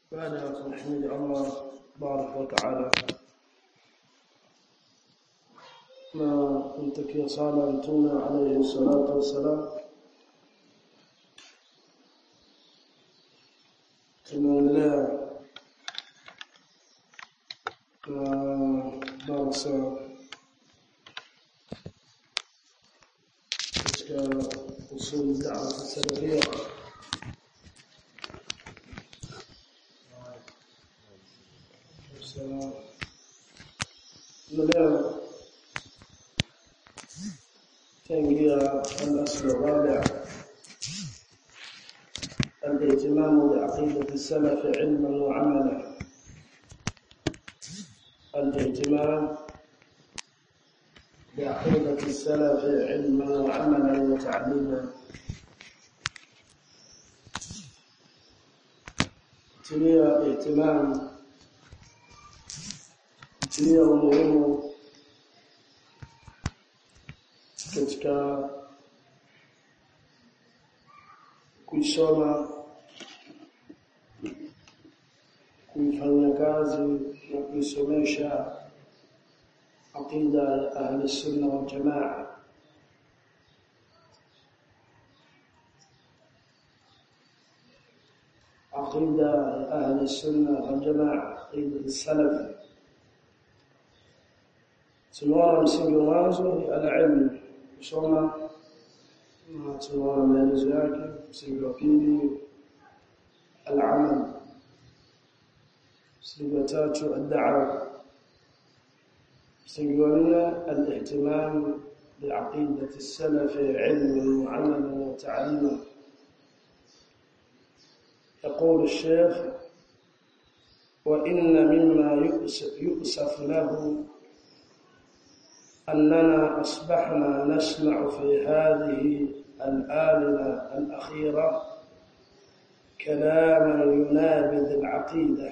baada ya kumhimidi Allah tabaraka wa taala na kumtakia sala mtume alayhi salatu wassalam tunaendelea na darasa katika usul da'wa salafia leo تنقية الأصل الرابع الاهتمام بعقيدة السلف علما وعملا الاهتمام بعقيدة السلف علما وعملا وتعليما تليا اهتمام تليا umuhimu katika kuisoma kuifanyia kazi na kuisomesha aqida ya ahli sunna wal jamaa aqida ya ahli sunna wal jamaa aqida salaf tunaona msingi wa mwanzo ni al-ilm kusoma na tunaona maelezo yake msingi wa pili al-amal msingi wa tatu ad-da'wa msingi wa nne al-ihtimam بعقيدة السلف علما وعملا وتعليما يقول الشيخ وإن مما يؤسف له أننا أصبحنا نسمع في هذه الآونة الأخيرة كلاما ينابذ العقيدة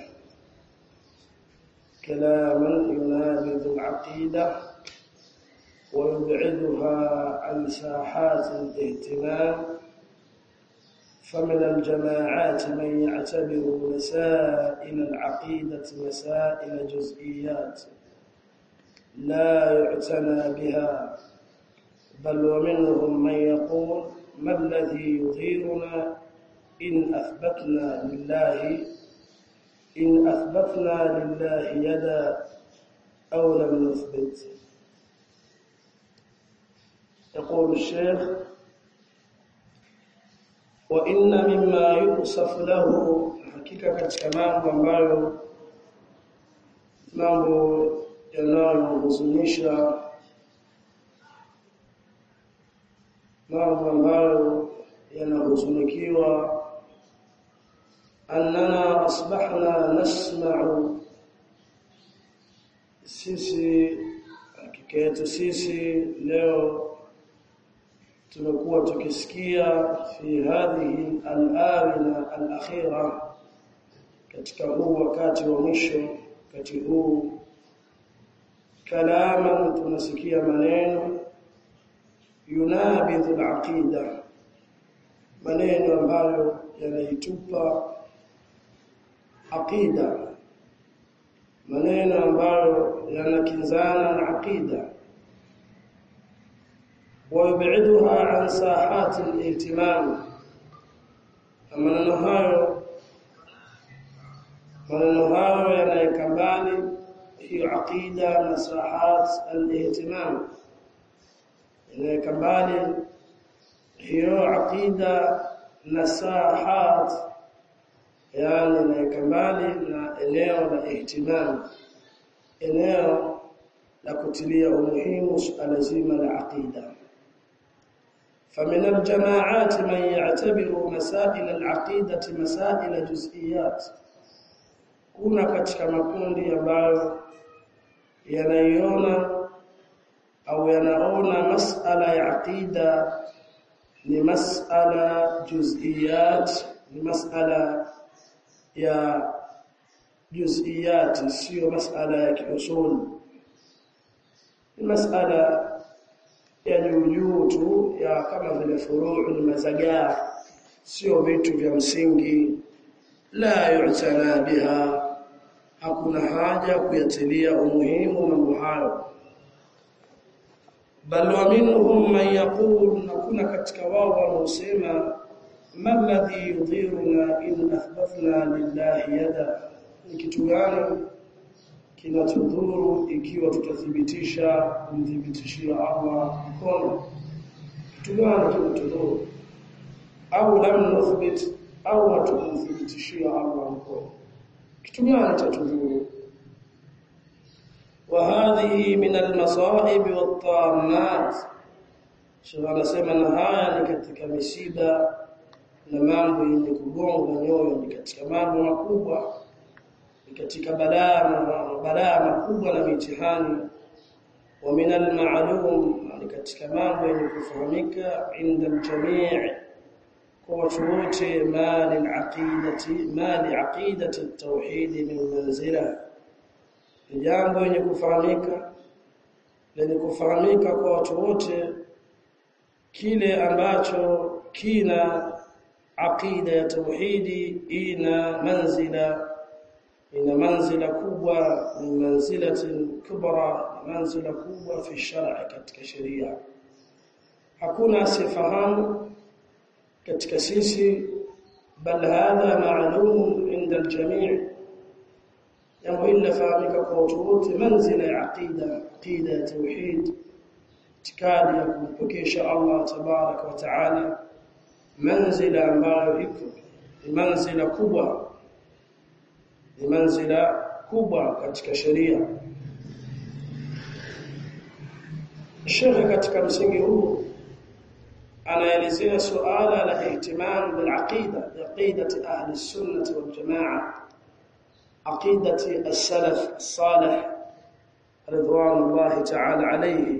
كلاما ينابذ العقيدة ويبعدها عن ساحات الاهتمام فمن الجماعات من يعتبر مسائل العقيدة مسائل جزئيات لا يعتنى بها بل ومنهم من يقول ما الذي يظهرنا إن أثبتنا لله إن أثبتنا لله يدا أو لم نثبت يقول الشيخ وإن مما يوصف له حقيقة katika mambo ambayo mambo yanayohuzunisha mambo ambayo yanahuzunikiwa annana asbahna nasma'u sisi hakika yetu sisi leo tumekuwa tukisikia fi hadhihi al-awina al-akhira katika huu wakati wa mwisho wakati huu kalaman tunasikia maneno yunabidhu al-aqida maneno ambayo yanaitupa aqida maneno ambayo yanakinzana na aqida ويبعدها عن ساحات الاهتمام maneno hayo maneno hayo yanaweka mbali hiyo aqida na sahat al-ihtimam yanaweka mbali hiyo aqida na sahat yani inaweka mbali na eneo la ihtimam eneo la kutilia umuhimu suala zima la aqida فمن الجماعات من يعتبر مسائل العقيدة مسائل جزئيات kuna katika makundi ambayo yanaiona au yanaona masala ya aqida ni masala juz'iyat ni masala ya juz'iyat sio masala ya kiusul ni masala ya juu tu ya kama vile furuu ni mazagaa sio vitu vya msingi la yu'tana biha hakuna haja kuyatilia umuhimu mambo hayo bal wa minhum man yaqul na kuna katika wao wanaosema ma alladhi yudhiruna in athbathna lillahi yada ni kitu gani kinatudhuru ikiwa tutathibitisha kumthibitishia Allah mkono kitu gani kinatudhuru au lam nuthbit au hatukumthibitishia Allah mkono kitu gani tatudhuru وهذه من المصائب والطامات Sheikh anasema na haya ni katika misiba na mambo yenye kugonga nyoyo ni katika mambo makubwa ni katika balaa na balaa makubwa na mitihani wa min al-ma'lum ni katika mambo yenye kufahamika inda al-jami' kwa watu wote mali al-aqidati mali aqidati at-tauhid min manzila ni jambo lenye kufahamika lenye kufahamika kwa watu wote kile ambacho kina aqida ya tauhidi ina manzila ina manzila kubwa ni manzilatin kubra manzila kubwa fi shar'i katika sheria hakuna asifahamu katika sisi bal hadha ma'lum inda al-jami' jambo hili lafahamika kwa watu wote manzila ya aqida aqida ya tauhid itikadi ya kumpokesha Allah tabaraka wa taala manzila ambayo iko ni manzila kubwa ni manzila kubwa katika sheria Sheikh katika msingi huu anaelezea suala la ihtimam bil aqida aqidati ahli sunnah wal jamaa aqidati as-salaf as-salih ridwanullah ta'ala alayhi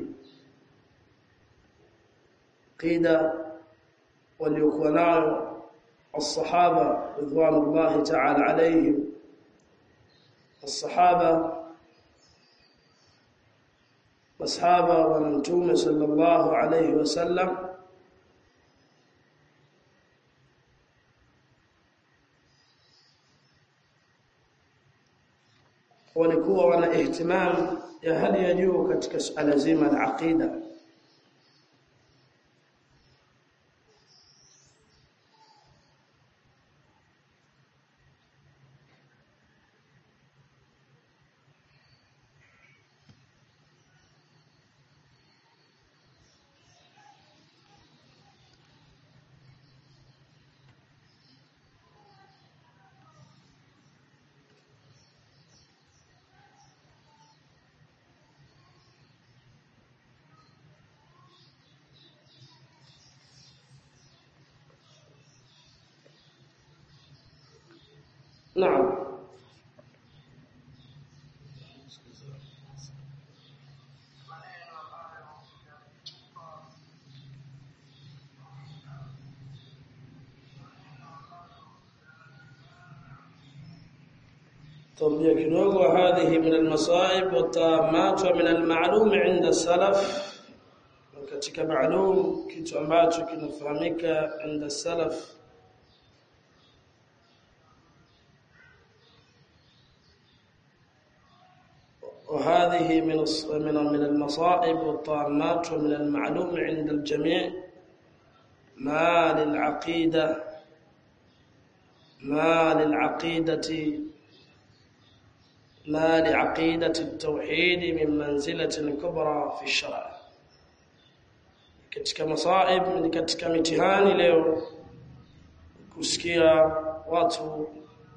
قيده waliokuwa nayo الصحابه رضوان الله تعالى عليهم الصحابه masahaba wa mtume sallallahu alayhi wasallam walikuwa wana ihtimam ya hali ya juu katika suala zima la aqida نعم تربيه kidogo هذه من المصائب والتامات ومن المعلوم عند السلف katika maalum kitu ambacho kinafahamika عند السلف وهذه من من من المصائب والطامات ومن المعلوم عند الجميع ما للعقيده ما للعقيده ما لعقيده التوحيد من منزله كبرى في الشرع katika masaib ni katika mitihani leo kusikia watu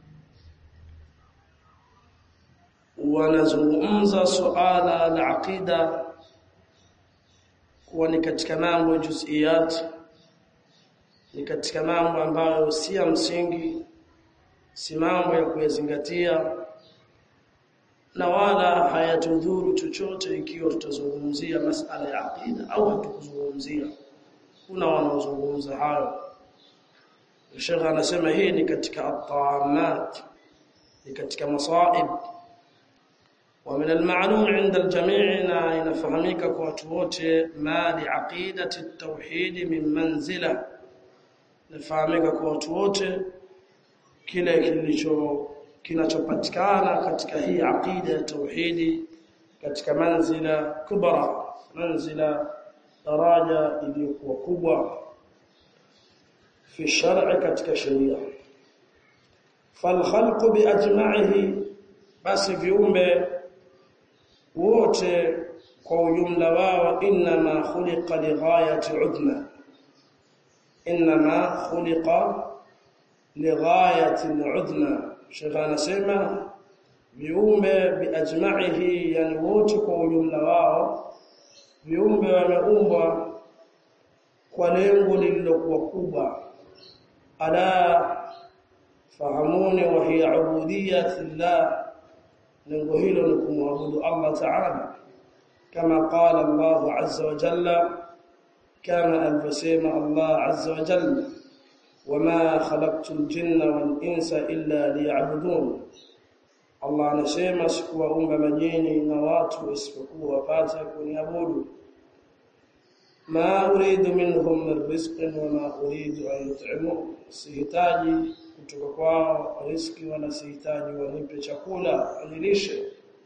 wanazungumza suala la aqida kuwa ni katika mambo juziyat ni katika mambo ambayo si ya msingi si mambo ya kuyazingatia na wala hayatudhuru chochote ikiwa tutazungumzia masala ya aqida au hatukuzungumzia kuna wanaozungumza hayo Sheikh anasema hii ni katika at-taamat ni katika masaib ومن المعلوم عند الجميع inafahamika kwa watu wote ma li aqidati at-tauhid min manzila nafahamika kwa watu wote kile kilicho kinachopatikana katika hii aqida ya tauhidi katika manzila kubra manzila daraja iliyokuwa kubwa fi shar'i katika sheria falkhalqu biajma'ihi basi viumbe wote kwa ujumla wao inma khuliqa lighayati udna inma khuliqa lighayati udna Sheikh anasema viumbe biajma'ihi yani wote kwa ujumla wao viumbe wameumbwa kwa lengo lililokuwa kubwa ala fahamuni wa hiya ubudiyatillah lengo hilo ni kumwabudu Allah ta'ala kama qala Allah azza wa jalla kama alivyosema Allah azza wa jalla wama khalaqtul jinna wal insa illa liya'budun Allah anasema sikuwaumba majini na watu isipokuwa wapate kuniabudu ma uridu minhum min rizqin wama uridu an yut'imun sihitaji kutoka kwao riziki wala sihitaji wanipe chakula wanilishe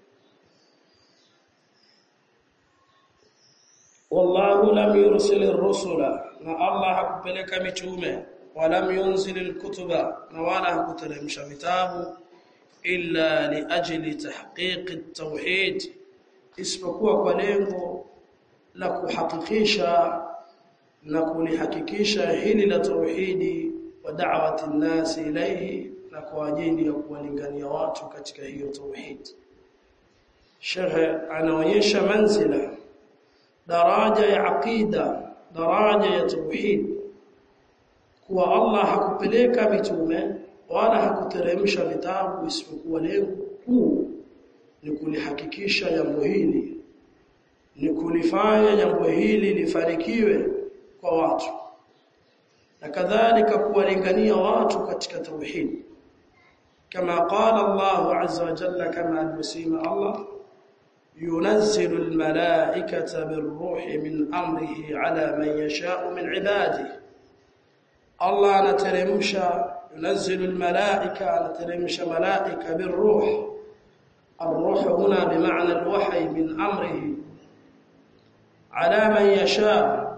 wallahu lam yursil ar-rusula na Allah hakupeleka mitume walam yunzil al-kutuba na wala hakuteremsha vitabu illa li ajli tahqiq at-tauhid isipokuwa kwa lengo la kuhakikisha na kulihakikisha hili la tauhidi wa da'wati an-nas ilayhi na kwa ajili ya kuwalingania watu katika hiyo tauhid Sheikh anaonyesha manzila daraja ya aqida daraja ya tauhid kuwa Allah hakupeleka mitume wala hakuteremsha vitabu isipokuwa lengo kuu ni kulihakikisha jambo hili ni kulifanya jambo hili lifanikiwe kwa watu na kadhalika kuwalingania watu katika tauhid kama qala Allah azza wa jalla kama alivyosema Allah ينزل الملائكة بالروح من أمره على من يشاء من عباده الله نترمش ينزل الملائكة نترمش ملائكة بالروح الروح هنا بمعنى الوحي من أمره على من يشاء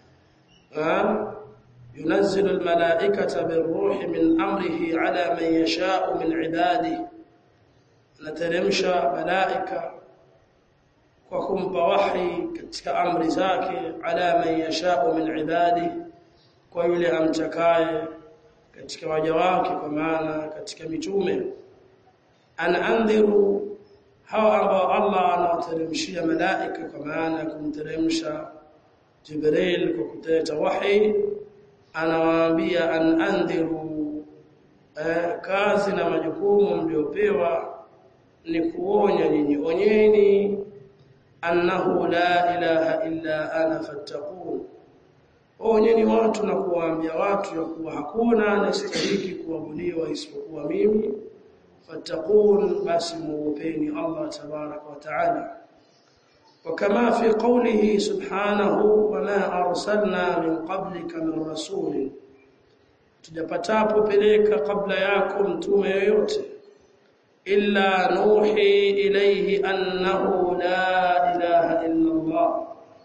ينزل الملائكة بالروح من أمره على من يشاء من عباده نترمش ملائكة kwa kumpa wahi katika amri zake ala man yashau min ibadi kwa yule amtakaye katika waja wake kwa maana katika mitume anaandhiru hawa ambao Allah anawateremshia malaika kwa maana kumteremsha Jibril kwa kuleta wahi anawaambia anandhiru eh, kazi na majukumu mliopewa ni kuonya nyinyi onyeni annahu la ilaha illa ana fattaqun onyeni watu na kuwaambia watu ya kuwa hakuna anastahili kuabudiwa isipokuwa mimi fattaqun basi muopeni Allah tabarak wa taala وكما في قوله سبحانه وما أرسلنا من قبلك من رسول tujapatapo peleka kabla yako mtume yoyote illa nuhi ilayhi annahu la ilaha illa Allah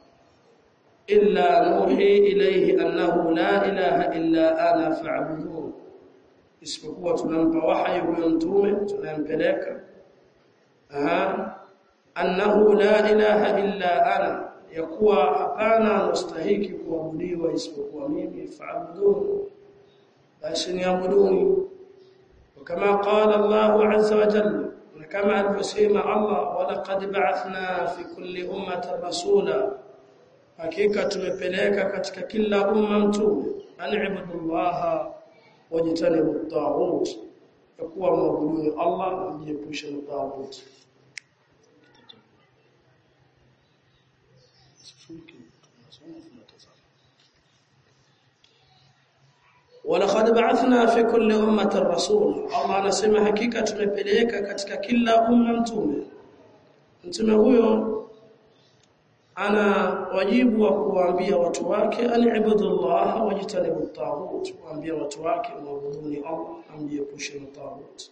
illa nuhi ilayhi annahu la ilaha illa ana fa'budun isipokuwa tunampa wahyi huyo mtume tunampeleka aha annahu la ilaha illa ana yakuwa hapana mustahiki kuabudiwa isipokuwa mimi fa'budun basi niabuduni وكما قال الله عز وجل كما alivyosema Allah walaqad ba'athna fi kulli ummatin rasula hakika tumepeleka katika kila umma mtume an'ibudullaha wajtanibu at-taghut yakuwa mwabudu Allah na mjiepushe na taghut ولقد بعثنا في كل امه رسول الله anasema hakika tumepeleka katika kila umma mtume mtume huyo ana wajibu wa kuwaambia watu wake ani'budullah wajtanibu at-taghut kuambia watu wake muabuduni Allah amjiepushe na taghut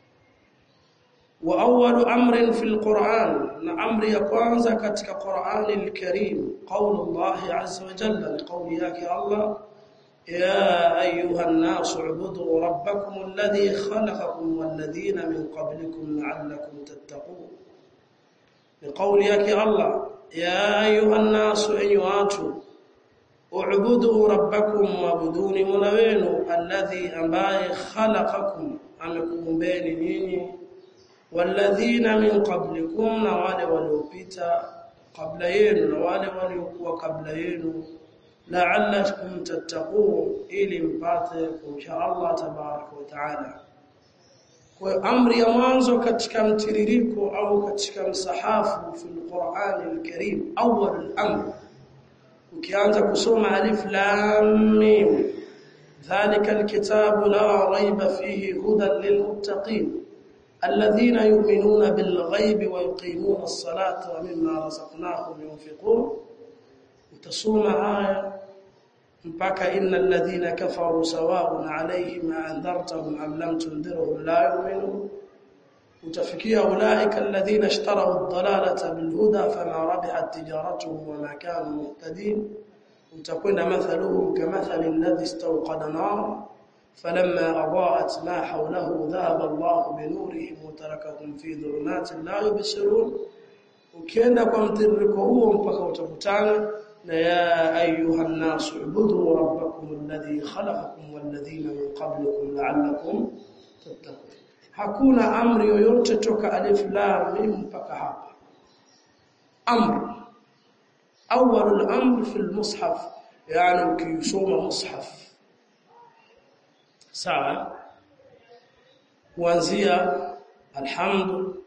wa awwalu amrin fil Qur'an na amri ya kwanza katika Qur'an al-Karim qaulu Allah azza wa jalla qawli yake Allah يا أيها الناس اعبدوا ربكم الذي خلقكم والذين من قبلكم لعلكم تتقون لقول يك الله يا أيها الناس أيواتوا اعبدوا ربكم وابدوني منوين الذي أمباي خلقكم أمكم بين نيني والذين من قبلكم نوال ولوبيتا قبل ين نوال وليكوا قبل ين la'allakum tattaqun ili mpate kumcha Allah tabaraka wa taala kwa amri ya mwanzo katika mtiririko au katika msahafu fil Qur'an al-Karim awwal al-amr ukianza kusoma alif lam mim dhalika al-kitabu la rayba fihi hudan lilmuttaqin alladhina yu'minuna bil ghaibi wa yuqimuna as-salata wa mimma razaqnahum yunfiqun utasoma aya mpaka innal ladhina kafaru sawa'un 'alayhim anzartahum am lam tundirhum la yu'minun utafikia ulaika alladhina ishtaraw ad-dalalata bil huda fama rabihat tijaratuhum wama kanu muhtadin utakwenda mathaluhum kamathali alladhi istawqada nar فلما أضاءت ما حوله ذهب الله بنورهم وتركهم في ظلمات لا يبصرون ukienda kwa mtiririko huo mpaka utakutana na ya ayuha an-nas ubudu rabbakum alladhi khalaqakum walladhina min qablikum la'allakum tattaqun hakuna amri yoyote toka alif lam mim mpaka hapa amr awwal al-amr fi al-mushaf yani ukisoma mushaf sawa kuanzia alhamdu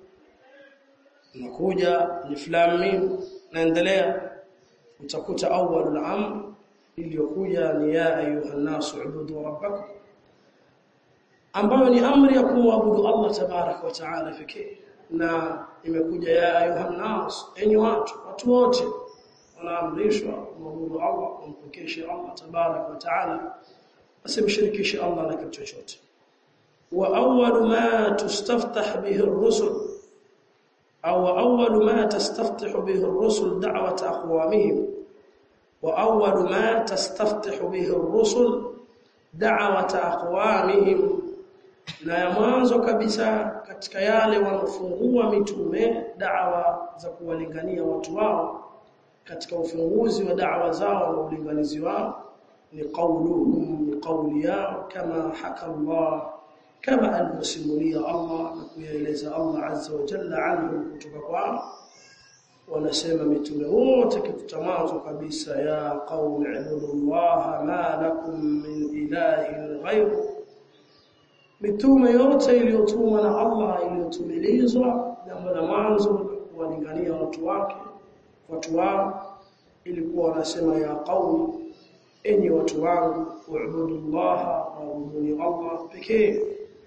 nakuja alif lam mim naendelea utakuta awwalul amr iliyokuja ni ya ayuha nasu ubudu rabbakum ambayo ni amri ya kumwabudu Allah tabarak wa taala pekee na imekuja ya ayuha nas enyi watu watu wote wanaamrishwa kumwabudu Allah kumpokesha Allah tabarak wa taala asimshirikishe Allah na kitu chochote wa awwalu ma tustaftah bihi ar-rusul أو أول ما تستفتح به الرسل دعوة أقوامهم وأول ما تستفتح به الرسل دعوة أقوامهم na ya mwanzo kabisa katika yale wanafungua mitume da'wa za kuwalingania watu wao katika ufunguzi wa da'wa zao na ulinganizi wao ni qauluhum ni qauli yao kama haka Allah kama alivyosimulia Allah na kuyaeleza Allah azza wa jalla anhu kutoka kwao wanasema mitume wote kitu cha mwanzo kabisa ya qaumi ibudullah ma lakum min ilahin ghayru mitume yote iliyotumwa na Allah iliyotumilizwa jambo la mwanzo kuwalingania watu wake watu wao ilikuwa wanasema ya qaumi enyi watu wangu uibudullah wa Allah pekee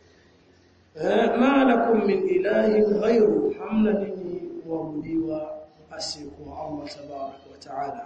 ma lakum min ilahin ghayru hamna nini waabudiwa asiyekuwa Allah tabarak wa taala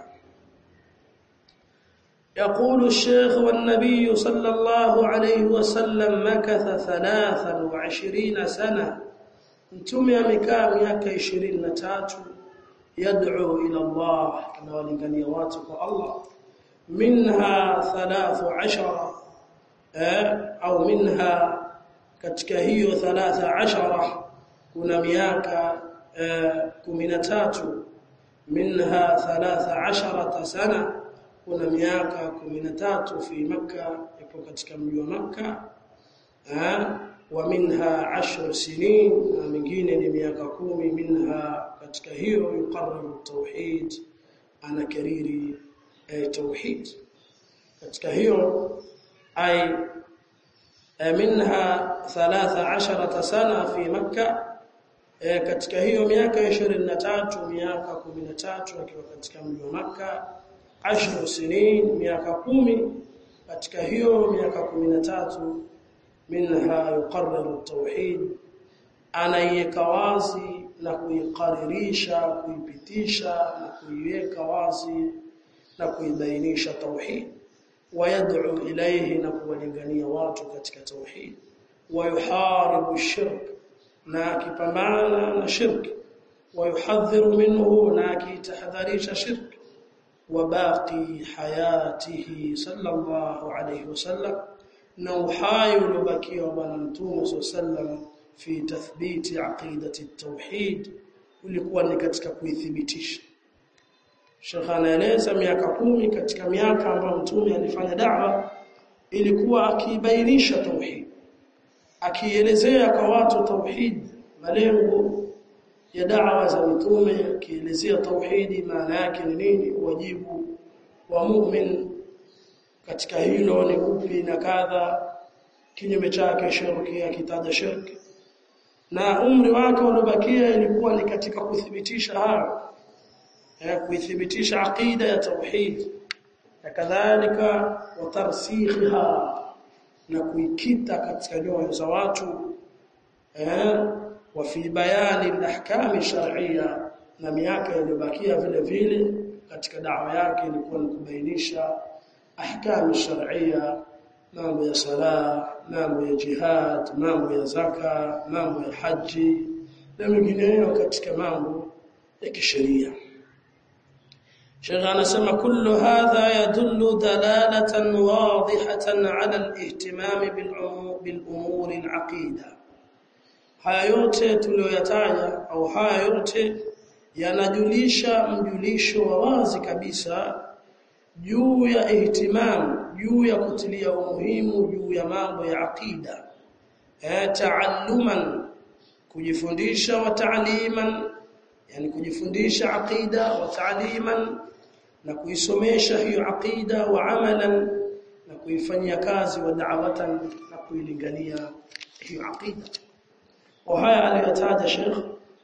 يقول الشيخ والنبي صلى الله عليه وسلم مكث ثلاثا وعشرين سنة انتم يمكا miaka 23 يدعو إلى الله كما ولغني واتق الله منها ثلاث عشر أو منها katika hiyo 13 kuna miaka 13 minha 13 sana kuna miaka 13 fi makka ipo katika mji wa makka wa minha 10 sinin na mingine ni miaka kumi minha katika hiyo yuqarriru tauhid ana kariri tauhid katika hiyo ay منها 13 سنه في مكه katika hiyo miaka 23 miaka 13 akiwa katika mji wa maka 10 sinin miaka 10 katika hiyo miaka 13 minha yuqarriru tauhid anaiweka wazi na kuiqaririsha kuipitisha na kuiweka wazi na kuibainisha tauhid wayad'u ilayhi na kuwalingania watu katika tauhid wayuharibu shirk na akipambana na shirki wayuhadhiru minhu na akitahadharisha shirki وباقي حياته صلى الله عليه وسلم نوحاي لبكي وبنمتوم صلى الله عليه وسلم في تثبيت عقيدة التوحيد ulikuwa ni katika kuithibitisha Sheikh anaeleza miaka kumi katika miaka ambayo mtume alifanya da'wa ilikuwa akibainisha tauhid akielezea kwa watu tauhid malengo ya da'wa za mitume akielezea tauhidi maana yake ni nini wajibu wa mu'min katika hilo ni upi na kadha kinyume chake shirki akitaja shirki na umri wake uliobakia ilikuwa ni katika kuthibitisha hayo ya kuithibitisha aqida ya tauhid na kadhalika watarsikhiha na kuikita katika nyoyo za watu eh وفي بيان الاحكام الشرعيه na miaka iliyobakia vile vile katika dawa yake ilikuwa ni kubainisha ahkamu sharia mambo ya sala mambo ya jihad mambo ya zaka mambo ya haji na mengineyo katika mambo ya kisheria Sheikh anasema kullu hadha yadullu dalalatan wadihatan ala al-ihtimam bil umur al-aqida haya yote tuliyoyataja au haya yote yanajulisha mjulisho wa wazi kabisa juu ya ihtimam juu ya kutilia umuhimu juu ya mambo ya aqida eh taalluman kujifundisha wa taaliman yani kujifundisha aqida wa taaliman na kuisomesha hiyo aqida wa amalan na kuifanyia kazi wa da'watan na kuilingania hiyo aqida وهي aliyotaja Sheikh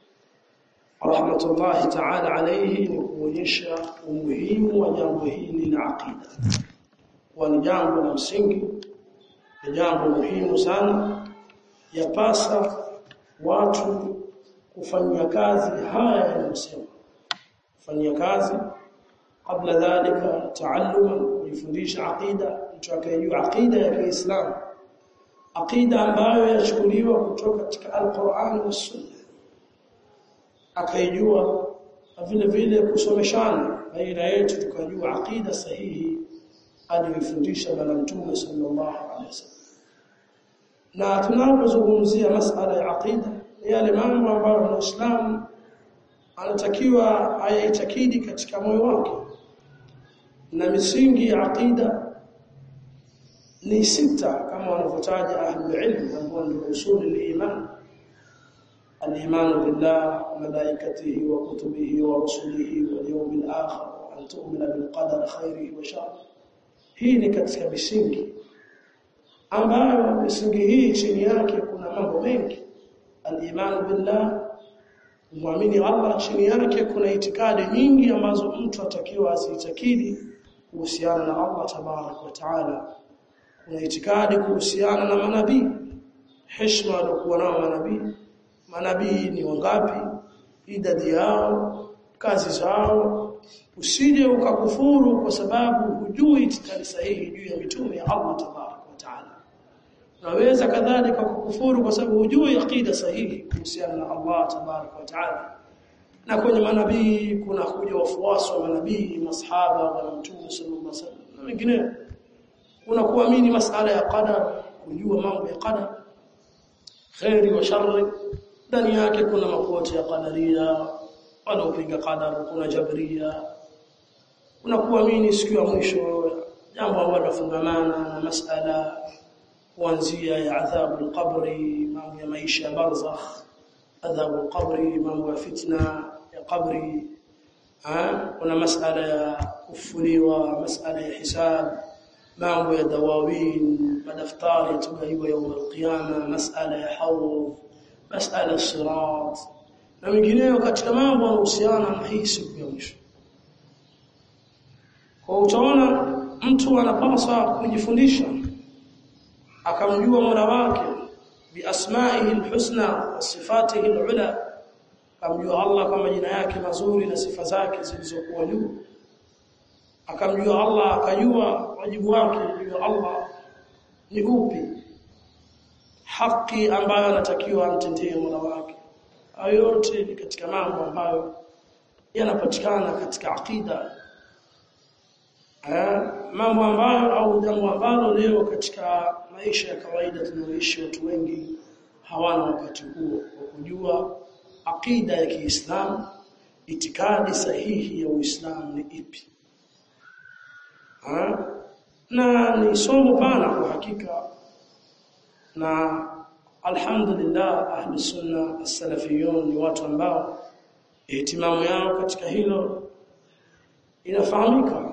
rahmatullahi ta'ala alayhi ni kuonyesha umuhimu wa jambo hili la aqida kwa ni jambo la msingi ni jambo muhimu sana yapasa watu kufanyia kazi haya yanayosema kufanyia kazi kabla dhalika taalluma kujifundisha aqida mtu akayejua aqida ya Kiislamu aqida ambayo yachukuliwa kutoka katika Al-Qur'an na Sunna akaijua vile vile kusomeshana baina yetu tukajua aqida sahihi aliyofundisha bwana mtume sallallahu alaihi wasallam na tunapozungumzia masala ya aqida yale mambo ambayo muislamu anatakiwa ayaitakidi katika moyo wake na misingi ya aqida ni sita kama wanavyotaja ahlul ilm ambao ndio usul al-iman al-iman billah wa malaikatihi wa kutubihi wa rusulihi wal yawmil akhir wa an tu'mina bil qadari khairihi wa sharrihi hii ni katika misingi ambayo misingi hii chini yake kuna mambo mengi al-iman billah muamini Allah chini yake kuna itikadi nyingi ambazo mtu atakiwa aziitakidi kuhusiana na Allah tabarak wa taala kuna itikadi kuhusiana na manabii heshima waliokuwa nao manabii manabii ni wangapi idadi yao kazi zao usije ukakufuru kwa sababu hujui itikadi sahihi juu ya mitume ya Allah tabarak wa taala unaweza kadhalika kukufuru kwa sababu hujui aqida sahihi kuhusiana na Allah tabarak wa taala na kwenye manabii kuna kuja wafuasi wa manabii masahaba wa mtume sallallahu alaihi wasallam na wengineo kuna kuamini masala ya qadar kujua mambo ya qadar khairi wa sharri ndani yake kuna makuoti ya qadaria wanaopinga qadar kuna jabria kuna kuamini siku ya mwisho jambo ambalo linafungamana na masala kuanzia ya adhabu al-qabri mambo ya maisha ya barzakh adhabu al-qabri mambo ya fitna ya qabri kuna masala ya kufuliwa masala ya hisab mambo ya dawawin madaftari yatugaiwa يوم القيامه masala ya hawd masala sirat na mengineyo katika mambo yanayohusiana na hii siku ya mwisho kwa utaona mtu anapaswa kujifundisha akamjua Mola wake biasma'ihi alhusna wa sifatihi alula akamjua Allah kwa majina yake mazuri na sifa zake zilizokuwa juu akamjua Allah akajua wajibu wake juu ya Allah ni upi haki ambayo anatakiwa amtendee Mola wake hayo yote ni katika mambo ambayo yanapatikana katika akida eh mambo ambayo au jambo ambalo leo katika maisha ya kawaida tunaoishi watu wengi hawana wakati huo wa kujua akida ya Kiislamu itikadi sahihi ya Uislamu ni ipi ha? na ni somo pana kwa hakika na alhamdulillah ahli sunna as-salafiyun ni watu ambao ihtimamu yao katika hilo inafahamika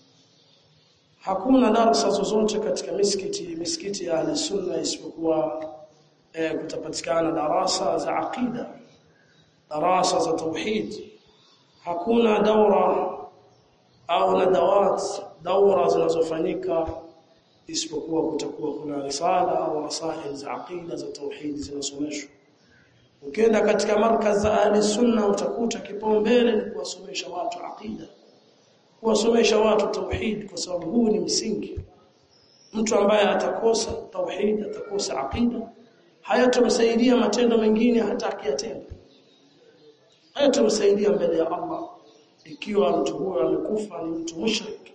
hakuna darasa zozote katika misikiti misikiti ya ahli sunna isipokuwa eh, kutapatikana darasa za aqida darasa za tauhid hakuna daura au nadawat daura zinazofanyika isipokuwa kutakuwa kuna risala au rasail za aqida za tauhid zinasomeshwa ukienda katika markaz za ahli sunna utakuta kipaumbele ni kuwasomesha watu aqida kuwasomesha watu tauhid kwa sababu huu ni msingi mtu ambaye atakosa tauhid atakosa aqida hayatomsaidia matendo mengine hata akiyatenda hayatomsaidia mbele ya Allah ikiwa mtu huyo amekufa ni mtu mushrik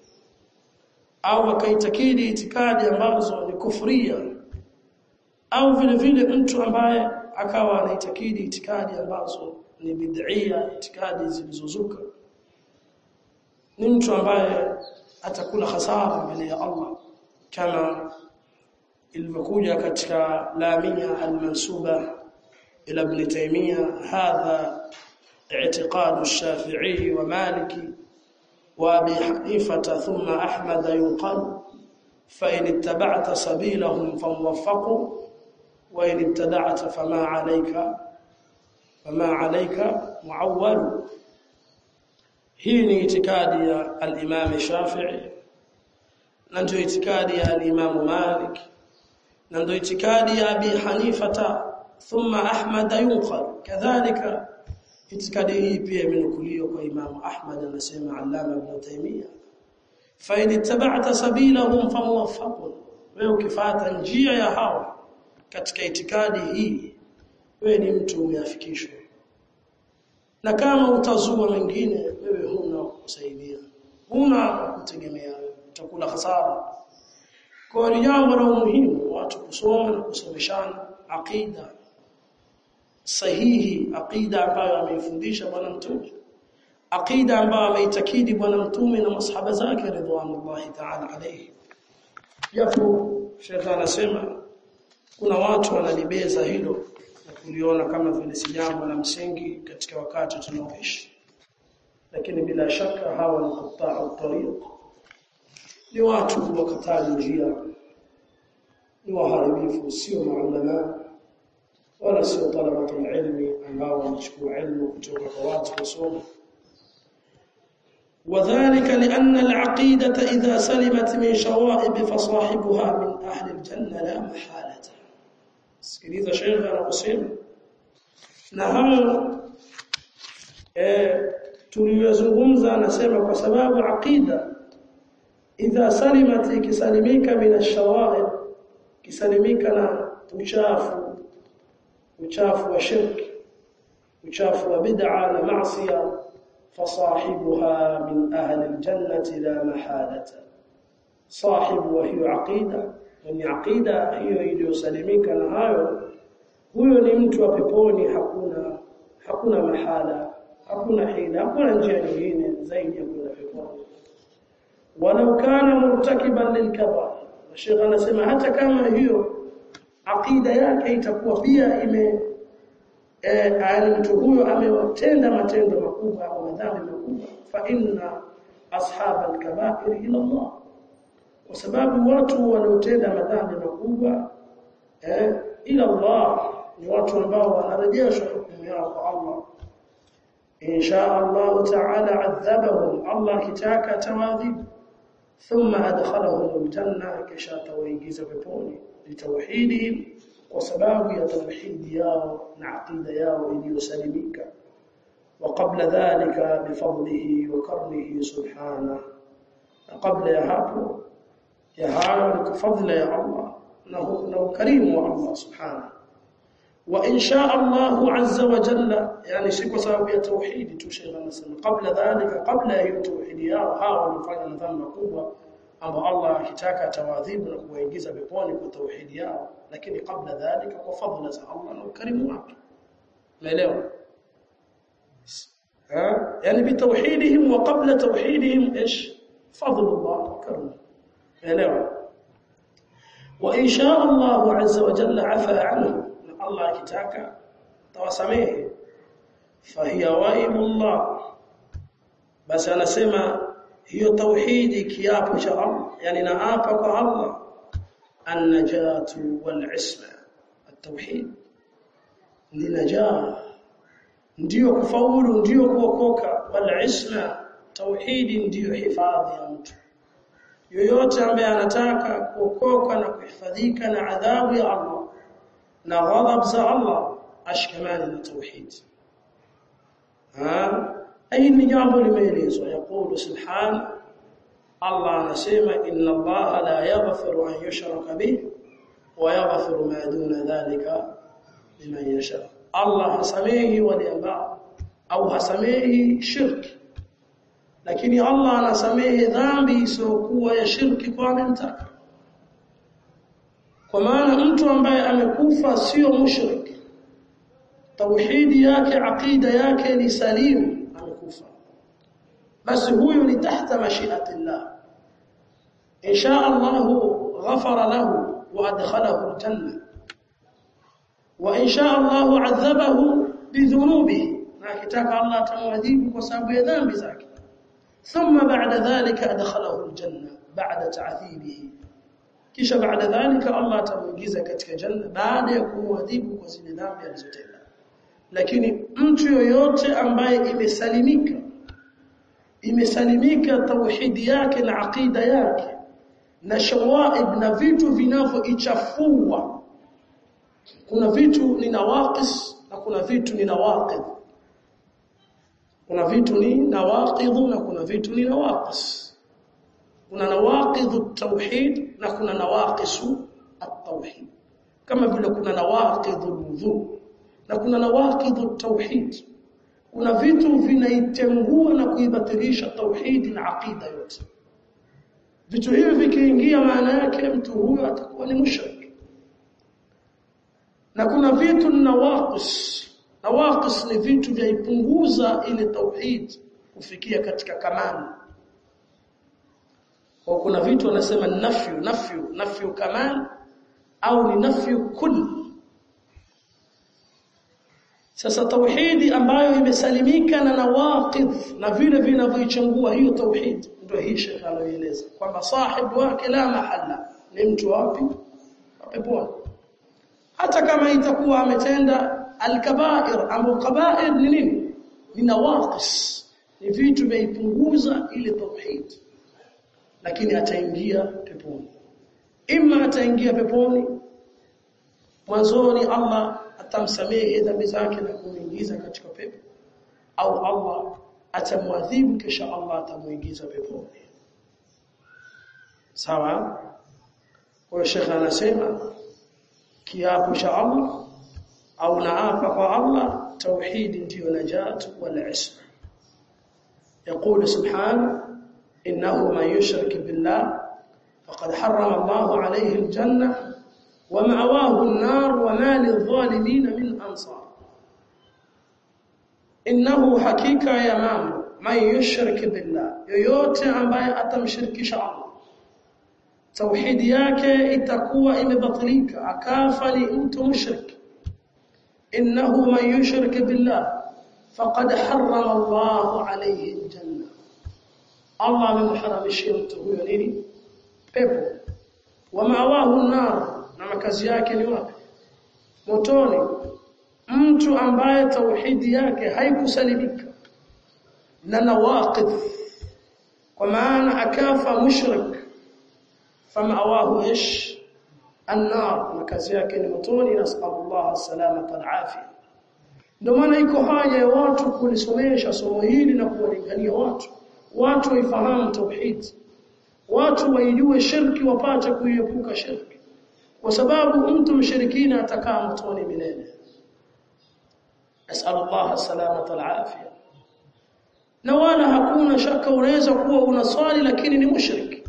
au akaitakidi itikadi ambazo ni kufria au vile vile mtu ambaye akawa anaitakidi itikadi ambazo ni bid'ia itikadi zilizozuka ni mtu ambaye atakula hasara mbele ya Allah kama ilivyokuja katika lamia almansuba ila ibn taymiyyah hadha اعتقاد الشافعي ومالكي وابي حنيفه ثم احمد ينقل فان اتبعت سبيلهم فموفق وان ابتدعت فما عليك فما عليك معول hii ni itikadi ya al-Imam Shafi'i na ndio itikadi ya al-Imam Malik na ndio itikadi ya Abi Hanifata thumma Ahmad yunqal kadhalika itikadi hii pia imenukuliwa kwa Imam Ahmad anasema Allama Ibn Taymiyyah fa in ittaba'ta sabilahum famuwaffaqun wewe ukifuata njia ya hawa katika itikadi hii wewe ni mtu umeafikishwa na kama utazua mengine wewe huna kusaidia huna kutegemea utakula hasara kwa ni jambo la umuhimu watu kusoma na kusomeshana aqida sahihi aqida ambayo ameifundisha bwana mtume aqida ambayo ameitakidi bwana mtume na masahaba zake ridwanullahi ta'ala alayhi japo Sheikh anasema kuna watu wanalibeza hilo na kuliona kama vile si jambo la msingi katika wakati tunaoishi lakini bila shaka hawa ni qata'u tariq ni watu wakataji njia ni waharibifu sio maulama wala sio talabatu ilmi ambao wanachukua ilmu kutoka kwa watu kusoma وذلك لأن العقيدة إذا سلمت من شوائب فصاحبها من أهل الجنة لا محالة sikiliza shekhe anakusema na hayo eh tuliyozungumza anasema kwa sababu aqida idha salimat ikisalimika min ash-shawa'ib kisalimika na uchafu uchafu wa shirki uchafu wa bid'a na maasiya fasahibuha min ahli al-jannati la mahalata sahibu wa hiyo aqida ni aqida hiyo iliyosalimika na hayo huyo ni mtu wa peponi hakuna hakuna mahala hakuna hila hakuna njia nyingine zaidi ya kwenda peponi walau kana murtakiban lilkabair Sheikh anasema hata kama hiyo aqida yake itakuwa pia ime eh mtu huyo ametenda matendo makubwa au madhambi makubwa fa inna ashab al-kaba'ir ila Allah kwa sababu watu wanaotenda madhambi makubwa eh ila Allah ni watu ambao wanarejeshwa hukumu yao kwa Allah insha Allah ta'ala adhabahum Allah kitaka tawadhib thumma adkhalahum aljanna kisha tawaingiza peponi litawhidihim kwa sababu ya tauhidi yao na aqida yao iliyosalimika وقبل ذلك بفضله وكرمه سبحانه قبل يا hapo ya hayo ni fadhila ya Allah na ukarimu wa Allah subhanahu wa insha Allah azza wa jalla yani si kwa sababu ya tauhidi tu sheikh anasema kabla dhalika kabla ya tauhidi yao hawa walifanya dhambi kubwa ambao Allah akitaka atawadhibu na kuwaingiza peponi kwa tauhidi yao lakini kabla dhalika kwa fadhila za Allah na ukarimu wake umeelewa يعني بتوحيدهم وقبل توحيدهم ايش فضل الله وكرمه elewa وان شاء الله عز وجل عفا عنه الله akitaka tawasamehe fahiya waibullah basi anasema hiyo tauhidi kiapo cha Allah yani naapa kwa Allah an-najatu wal-isma at-tauhid ni najaa ndiyo kufaulu ndiyo kuokoka wal-isma tauhidi ndiyo hifadhi ya mtu yoyote ambaye anataka kuokoka na kuhifadhika na adhabu ya Allah na ghadhab za Allah ashkamani na tauhid ha ai ni jambo limeelezwa yaqulu subhana Allah anasema inna Allah la yaghfiru an yushraka bih wa yaghfiru ma duna dhalika liman yasha Allah hasamehi wale ambao au hasamehi shirki lakini Allah anasamehe dhambi isiyokuwa ya shirki kwa anayemtaka kwa maana mtu ambaye amekufa sio mushrik tauhidi yake aqida yake ni salimu amekufa basi huyu ni tahta mashiati Allah insha Allah ghafara lahu wa adkhalahu aljanna wa insha Allah adhabahu bidhunubihi na akitaka Allah atamwadhibu kwa sababu ya dhambi zake ثم بعد ذلك أدخله الجنة بعد تعذيبه kisha baada dhalika Allah atamuingiza katika janna baada ya kumwadhibu kwa zile dhambi alizotenda lakini mtu yoyote ambaye imesalimika imesalimika tauhidi yake na aqida yake na shawaib na vitu vinavyoichafua kuna vitu ni nawaqis na kuna vitu ni nawaqid kuna vitu ni nawaqidhu na kuna vitu ni nawaqis kuna nawaqidhu tauhid na kuna nawaqisu at-tauhid kama vile kuna nawaqidhu wudhu na kuna nawaqidhu tauhid kuna vitu vinaitengua na kuibatilisha tauhid na aqida yote vitu hivi vikiingia maana yake mtu huyo atakuwa ni mushrik na kuna vitu ni nawaqis nawaqis ni vitu vya ipunguza ile tauhid kufikia katika kamali kwa kuna vitu wanasema nafyu nafyu nafyu kamal au ni nafyu kull sasa tauhidi ambayo imesalimika na nawaqid na vile vinavyoichangua hiyo tauhid ndio hii shekha anaeleza kwamba sahibu wake la mahalla ni mtu wapi peponi hata kama itakuwa ametenda alkabair ambao kabair ni nini ni nawaqis ni vitu vinaipunguza ile tauhid lakini ataingia peponi imma ataingia peponi mwanzoni Allah atamsamehe dhambi zake na kumuingiza katika pepo au Allah atamwadhibu kisha Allah atamuingiza peponi sawa kwa shekha anasema kiapo cha Allah au naapa kwa Allah tauhid ndiyo najat wal isma يقول سبحانه إنه من يشرك بالله فقد حرم الله عليه الجنة ومأواه النار وما للظالمين من أنصار إنه حقيقة يا مام من يشرك بالله yoyote ambaye atamshirikisha Allah tauhidi yake itakuwa imebatilika akafa ni mtu mushrik innahu man yushrik billah faqad harrama Allah alayhi aljanna Allah amemharamishia mtu huyo nini pepo wa mawahu nar na makazi yake ni wapi motoni mtu ambaye tauhidi yake haikusalimika na nawaqid kwa maana akafa mushrik famawahu ish النار makazi yake ni motoni nasallallahu salamata alafia ndio maana iko haja ya watu kulisomesha somo hili na kuwalingania watu watu waifahamu tauhid watu waijue shirki wapate kuiepuka shirki kwa sababu mtu mshirikina atakaa motoni milele nasallallahu salamata alafia na wala hakuna shaka unaweza kuwa unaswali lakini ni mushrik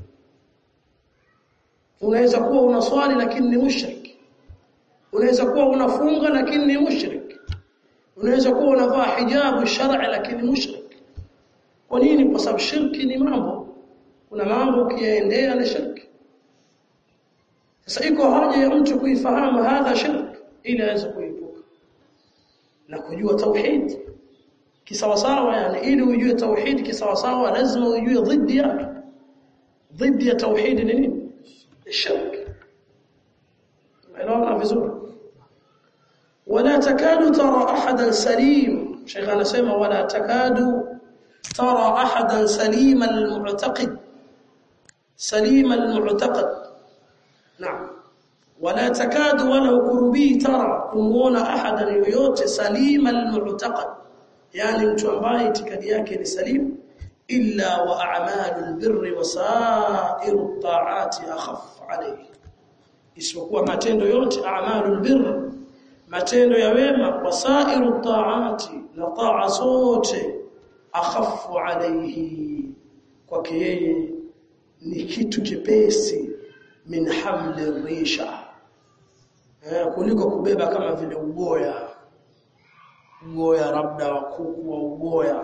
unaweza kuwa unaswali lakini ni mushrik unaweza kuwa unafunga lakini ni mushrik unaweza kuwa unavaa hijabu shar'i lakini mushrik kwa nini kwa sababu shirki ni mambo kuna mambo ukiyaendea na shirki sasa iko haja ya mtu kuifahamu hadha shirk ili aweze kuepuka na kujua tauhid kisawasawa yani ili ujue tauhid kisawasawa lazima ujue dhidi yake dhidi ya tauhid ni nini shirk elewana vizuri ولا تكاد ترى احدا سليم شيخ anasema ولا تكاد ترى احدا سليم المعتقد سليم المعتقد نعم ولا تكاد ولا قربي ترى kumuona ahadan yoyote salima almu'taqad yani mtu ambaye itikadi yake ni salim illa wa a'malul birri wa sa'iru ta'ati akhaf alayhi isipokuwa matendo yote a'malul birr matendo ya wema wa sa'iru ta'ati na ta'a zote akhafu alayhi kwake yeye ni kitu chepesi min hamli risha eh, kuliko kubeba kama vile ugoya ugoya labda wa kuku wa ugoya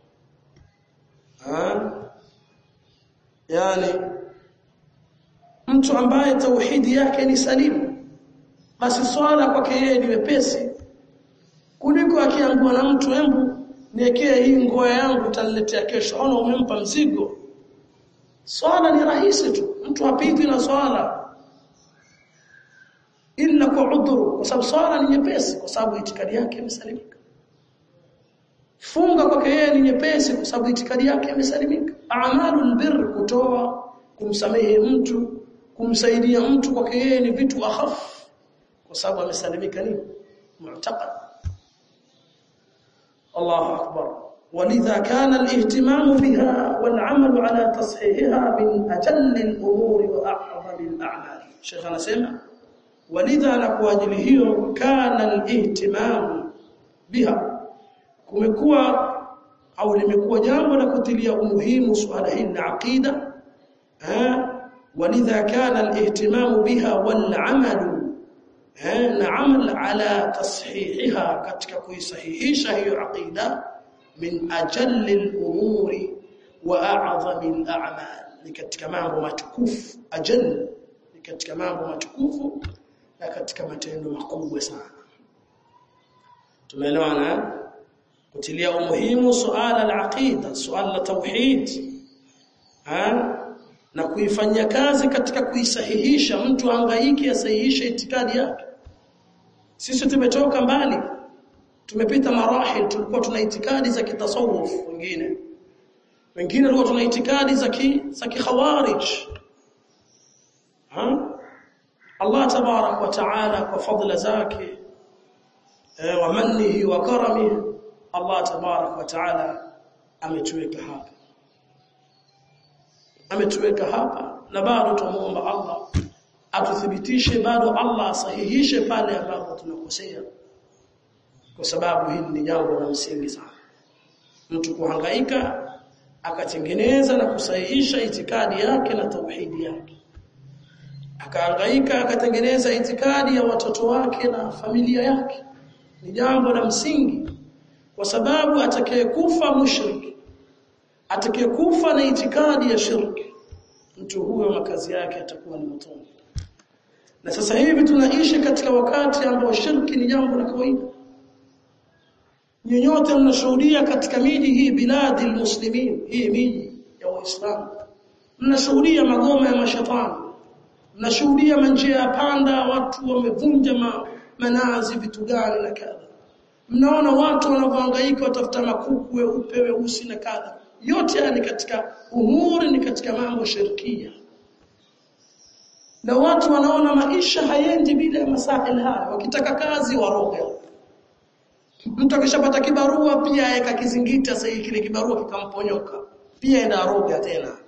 eh? yani mtu ambaye tauhidi yake ni salimu basi swala kwake yeye ni wepesi kuliko akiangua na mtu embu niekee hii ngoya yangu utaniletea kesho ona umempa mzigo swala ni rahisi tu mtu hapiti na swala illa kwa udhuru kwa sababu swala ni nyepesi kwa sababu itikadi yake imesalimika funga kwake yeye ni nyepesi kwa sababu itikadi yake imesalimika a'malul birr kutoa kumsamehe mtu kumsaidia mtu kwake yeye ni vitu akhaf kwa sababu amesalimika nini mu'taqad Allahu akbar ولذا كان الاهتمام بها والعمل على تصحيحها من أجل الأمور وأعظم الأعمال شيخنا سمع ولذا لكواجل hiyo كان الاهتمام بها kumekuwa au limekuwa jambo la kutilia umuhimu suala hili la aqida ولذا كان الاهتمام بها والعمل نعمل على تصحيحها katika kuisahihisha hiyo aqida min ajalli al-umuri wa a'zami al-a'mal ni katika mambo matukufu ajal ni katika mambo matukufu na katika matendo makubwa sana tumeelewana kutilia umuhimu suala al-aqida suala la tauhid na kuifanyia kazi katika kuisahihisha mtu hangaiki asahihishe itikadi yake sisi tumetoka mbali tumepita marahil tulikuwa tuna itikadi za kitasawuf wengine wengine walikuwa tuna itikadi za ki za kikhawarij ha Allah tabarak wa taala kwa fadla zake wa mannihi wa karamihi Allah tabarak wa taala ametuweka hapa ametuweka hapa na bado tumuomba Allah atuthibitishe bado Allah asahihishe pale ambapo tunakosea kwa sababu hili ni jambo la msingi sana mtu kuhangaika akatengeneza na kusahihisha itikadi yake na tauhidi yake akahangaika akatengeneza itikadi ya watoto wake na familia yake ni jambo la msingi kwa sababu atakayekufa mushriki atakayekufa na itikadi ya shirki mtu huyo makazi yake atakuwa ni motoni na sasa hivi tunaishi katika wakati ambao shirki ni jambo la kawaida nyinyote mnashuhudia katika miji hii biladi almuslimin hii miji ya waislamu mnashuhudia magoma ya mashatani mnashuhudia manjia ya panda watu wamevunja ma, manazi vitu gani na kadha mnaona watu wanavyohangaika watafuta makuku weupe weusi na kadha yote haya ni katika umuri ni katika mambo shirkia na watu wanaona maisha hayendi bila ya masail haya wakitaka kazi waroga mtu akishapata kibarua pia aeka kizingiti sasa kile kibarua kikamponyoka pia enda aroga tena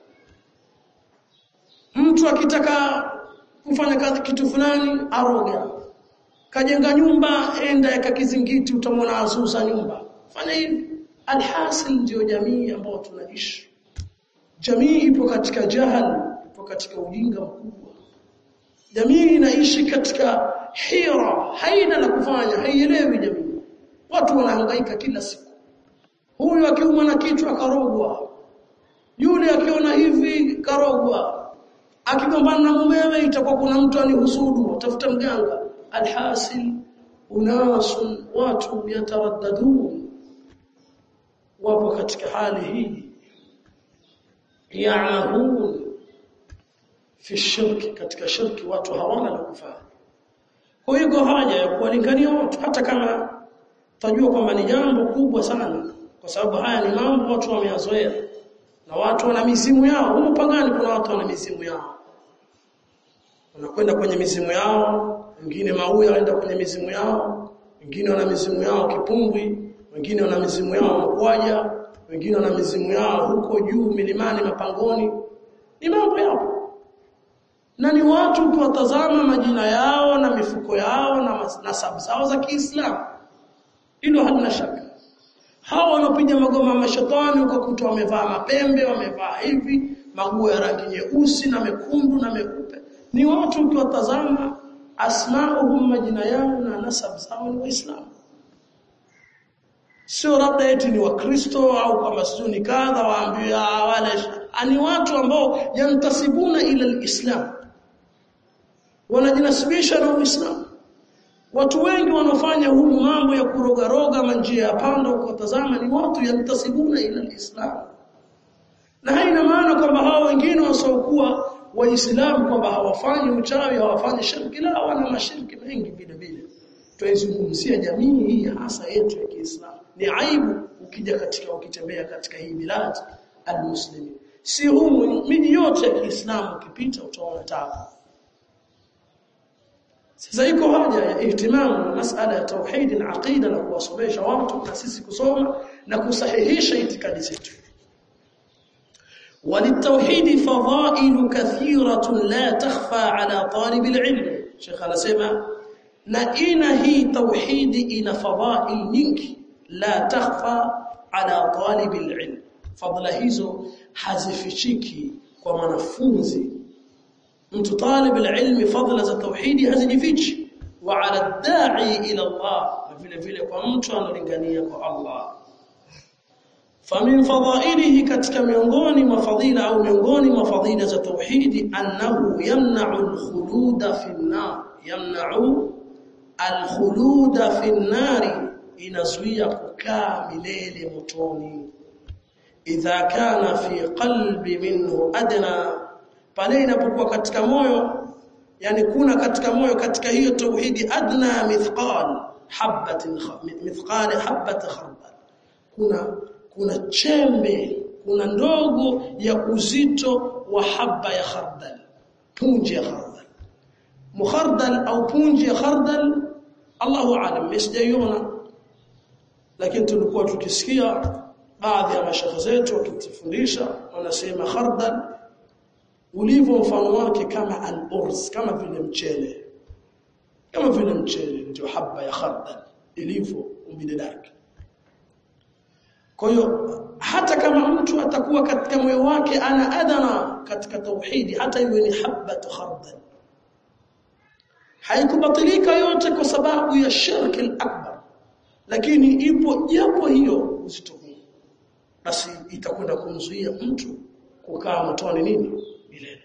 mtu akitaka kufanya kazi kitu fulani aroga kajenga nyumba enda eka kizingiti utamwona azuza nyumba fanya hivi alhasil ndio jamii ambayo tunaishi jamii ipo katika jahal ipo katika ujinga mkubwa jamii inaishi katika hira haina la kufanya haielewi jamii watu wanahangaika kila siku huyu akiumwa na kichwa karogwa yule akiona hivi karogwa akigombana na mumewe itakuwa kuna mtu anihusudu tafuta mganga alhasil unasun watu yataraddadun wapo katika hali hii ya'mahun fi shirki katika shirki watu hawana la kufanya kwa hiyo haja ya kuwalingania watu hata kama tajua kwamba ni jambo kubwa sana kwa sababu haya ni mambo watu wameyazoea na watu wana mizimu yao huko pagani kuna watu wana mizimu yao wanakwenda kwenye mizimu yao wengine mauya waenda kwenye mizimu yao wengine wana mizimu yao kipumbwi wengine wana mizimu yao mkwaja wengine wana mizimu yao huko juu milimani mapangoni ni mambo yao na ni watu ukiwatazama majina yao na mifuko yao na nasabu zao za Kiislamu hilo halina shaka hawa wanapiga magoma mashetani ukakuta wamevaa mapembe wamevaa hivi maguo ya rangi nyeusi na mekundu na meupe ni watu ukiwatazama asmauhum majina yao na nasab zao ni waislamu sio labda eti ni wakristo au kama sio ni kadha waambiwa wale ani watu ambao yantasibuna ila alislam wanajinasibisha na uislamu watu wengi wanaofanya huu mambo ya kurogaroga manjia ya panda ukatazama ni watu yantasibuna ila alislam na haina maana kwamba hao wengine wasiokuwa waislamu kwamba hawafanyi uchawi hawafanyi shirki la wana mashirki mengi vile vile tuizungumzia jamii hii hasa yetu ya Kiislamu ni aibu ukija katika ukitembea katika hii milad almuslimin si humu miji yote ya Kiislamu ukipita utaona tabu sasa iko haja ya ihtimamu masala ya tauhid na aqida na kuwasomesha watu na sisi kusoma na kusahihisha itikadi zetu وللتوحيد فضائل كثيرة لا تخفى على طالب العلم شيخ anasema na ina hii tauhidi ina fadhail nyingi la takhfa ala talib alilm fadla hizo hazifichiki kwa mwanafunzi mtu talib alilm fadla za tauhidi hazijifichi wa ala da'i ila Allah na vile vile kwa mtu analingania kwa Allah famin fadhailihi katika miongoni mwa fadhila au miongoni mwa fadhila za tauhidi annahu yamna'u al-khuluda fi an-nar yamna'u al-khuluda fi an-nar inazuia kukaa milele motoni idha kana fi qalbi minhu adna pale inapokuwa katika moyo yani kuna katika moyo katika hiyo tauhidi adna mithqal habatin mithqal habat khardal kuna kuna chembe kuna ndogo ya uzito wa haba ya khardal punje ya khardal mukhardal au punje ya khardal Allahu aalam msijaiona lakini tulikuwa tukisikia baadhi ya mashaka zetu wakitufundisha wanasema khardal ulivyo mfano wake kama al-urz kama vile mchele kama vile mchele ndio haba ya khardal ilivyo umbile lake kwa hiyo hata kama mtu atakuwa katika moyo wake ana adana katika tauhidi hata iwe ni habatu khardal haikubatilika yote kwa sababu ya shirki al-akbar lakini ipo japo hiyo uzito huu basi itakwenda kumzuia mtu kukaa motoni nini milele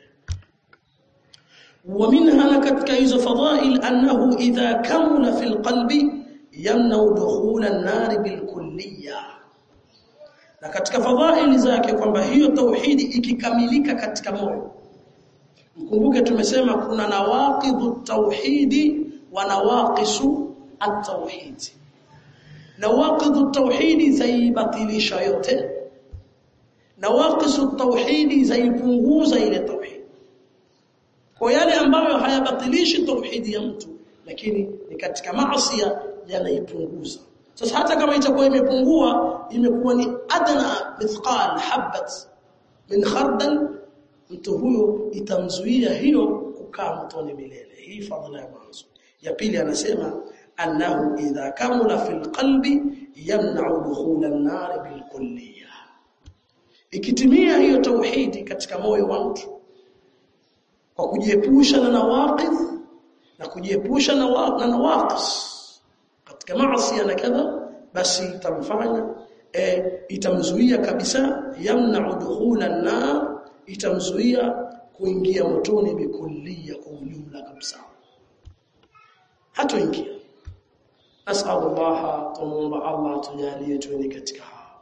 ومنها katika hizo fadhail annahu idha kamula fil qalbi yamna dukhul an-nar bil kulliyah na katika fadhaili zake kwamba hiyo tauhidi ikikamilika katika moyo mkumbuke tumesema kuna nawaqidhu tauhidi wa nawaqisu at-tauhid nawaqidhu tauhidi zaibatilisha yote nawaqisu tauhidi zaipunguza ile tauhidi kwa yale ambayo hayabatilishi tauhidi ya mtu lakini ni katika maasi yanaipunguza sasa hata kama itakuwa imepungua imekuwa ni adna mithqal habat min khardal mtu huyo itamzuia hiyo kukaa motoni milele hii fadhila ya mwanzo ya pili anasema annahu idha kamula fil qalbi yamna'u dukhul an-nar bil kulliyah ikitimia hiyo tauhidi katika moyo wa mtu kwa kujiepusha na nawaqidh na kujiepusha na na nawaqis katika maasi na kadha basi itamfanya e, itamzuia kabisa yamna'u dukhula an-nar itamzuia kuingia motoni bikulliya kwa ujumla kabisa hatoingia nas'alullah tumuomba Allah tujalie tuwe katika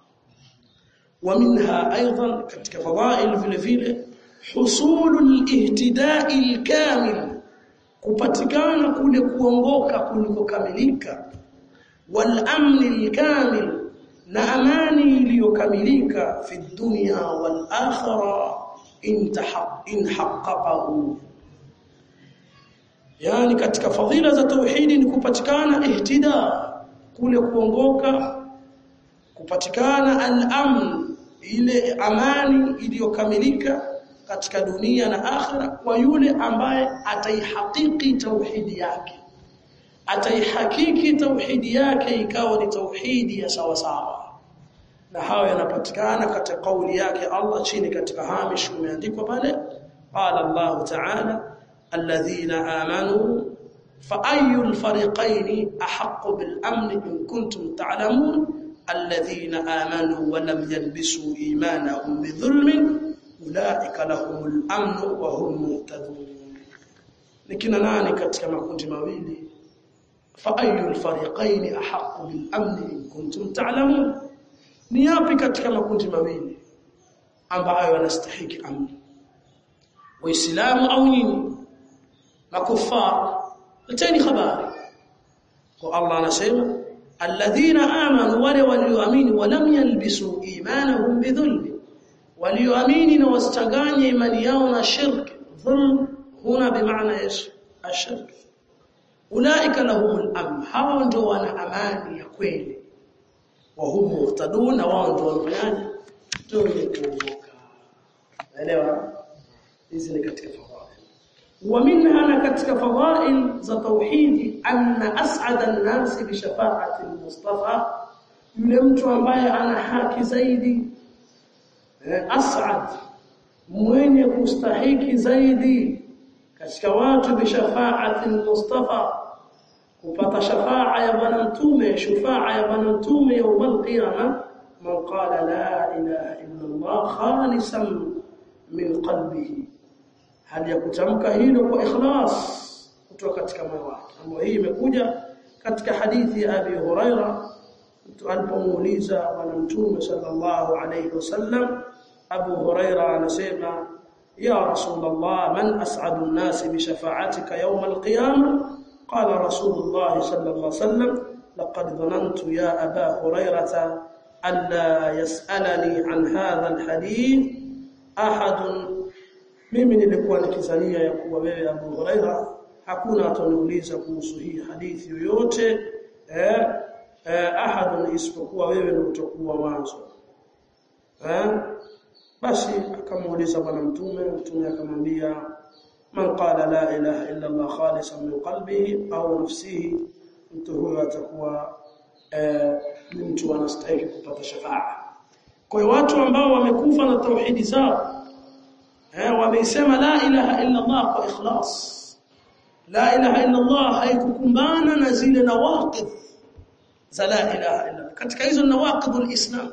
ومنها ايضا katika fadhail vile vile husulul ihtida'i al-kamil kupatikana kule kuongoka kulikokamilika wal amni al-kamil na amani iliyokamilika fi dunya wal akhirah in haqqaqahu yani katika fadhila za tauhidi ni kupatikana ihtida kule kuongoka kupatikana al-amn ile amani iliyokamilika katika dunia na akhira kwa yule ambaye ataihakiki tauhidi yake ataihakiki tauhidi yake ikawa ni tauhidi ya sawa sawa na hayo yanapatikana katika kauli yake Allah chini katika hamish umeandikwa pale qala Allah ta'ala alladhina amanu fa ayyul fariqayn ahaqqu bil amn in kuntum ta'lamun الذين آمنوا ولم يلبسوا إيمانهم بظلم أولئك لهم الأمن وهم مهتدون لكن nani katika makundi mawili fa ayyul fariqayn ahaqqu bil amn in kuntum ta'lamun ni yapi katika makundi mawili ambayo yanastahili amni waislamu au nyinyi makufar leteni habari kwa Allah anasema alladhina amanu wale walioamini walam yalbisu imanahum bidhulm walioamini na wasichanganye imani yao na shirki dhulm huna bimaana yesu ashirk ulaika lahumul amn hao ndio wana amani ya kweli wa hum muhtadun wao ndio wanafanyaje ndio kuongoka naelewa hizi ni katika fadhail ومنها katika fadhail za tauhidi anna as'ada an-nas bi shafa'ati al-mustafa yule mtu ambaye ana haki zaidi as'ad mwenye kustahiki zaidi katika watu bi shafa'ati al-mustafa kupata shafa'a ya bwana mtume shafa'a ya bwana mtume يوم القيامه من قال لا اله الا الله خالصا من قلبه hali ya kutamka hilo kwa ikhlas kutoka katika moyo wake ambayo hii imekuja katika hadithi ya Abi Huraira mtu alipomuuliza bwana mtume sallallahu alayhi wasallam Abu Huraira anasema ya Rasulullah man as'adu an-nas bi shafa'atika yawm al-qiyamah qala Rasulullah sallallahu alayhi wasallam laqad dhanantu ya Aba Hurairah alla yas'alani an hadha al-hadith ahadun mimi nilikuwa nikizania ya kuwa wewe Abu Huraira hakuna ataniuliza kuhusu hii hadithi yoyote eh, eh ahadun isipokuwa wewe ndio utakuwa mwanzo eh basi akamuuliza bwana mtume mtume akamwambia man qala la ilaha illa Allah khalisan min qalbihi au nafsihi mtu huyo atakuwa eh, ni mtu anastahili kupata shafaa kwa hiyo watu ambao wamekufa na tauhidi zao eh wameisema la ilaha illa Allah kwa ikhlas la ilaha illa Allah haikukumbana na zile nawaqid za la ilaha illa katika hizo nawaqidul islam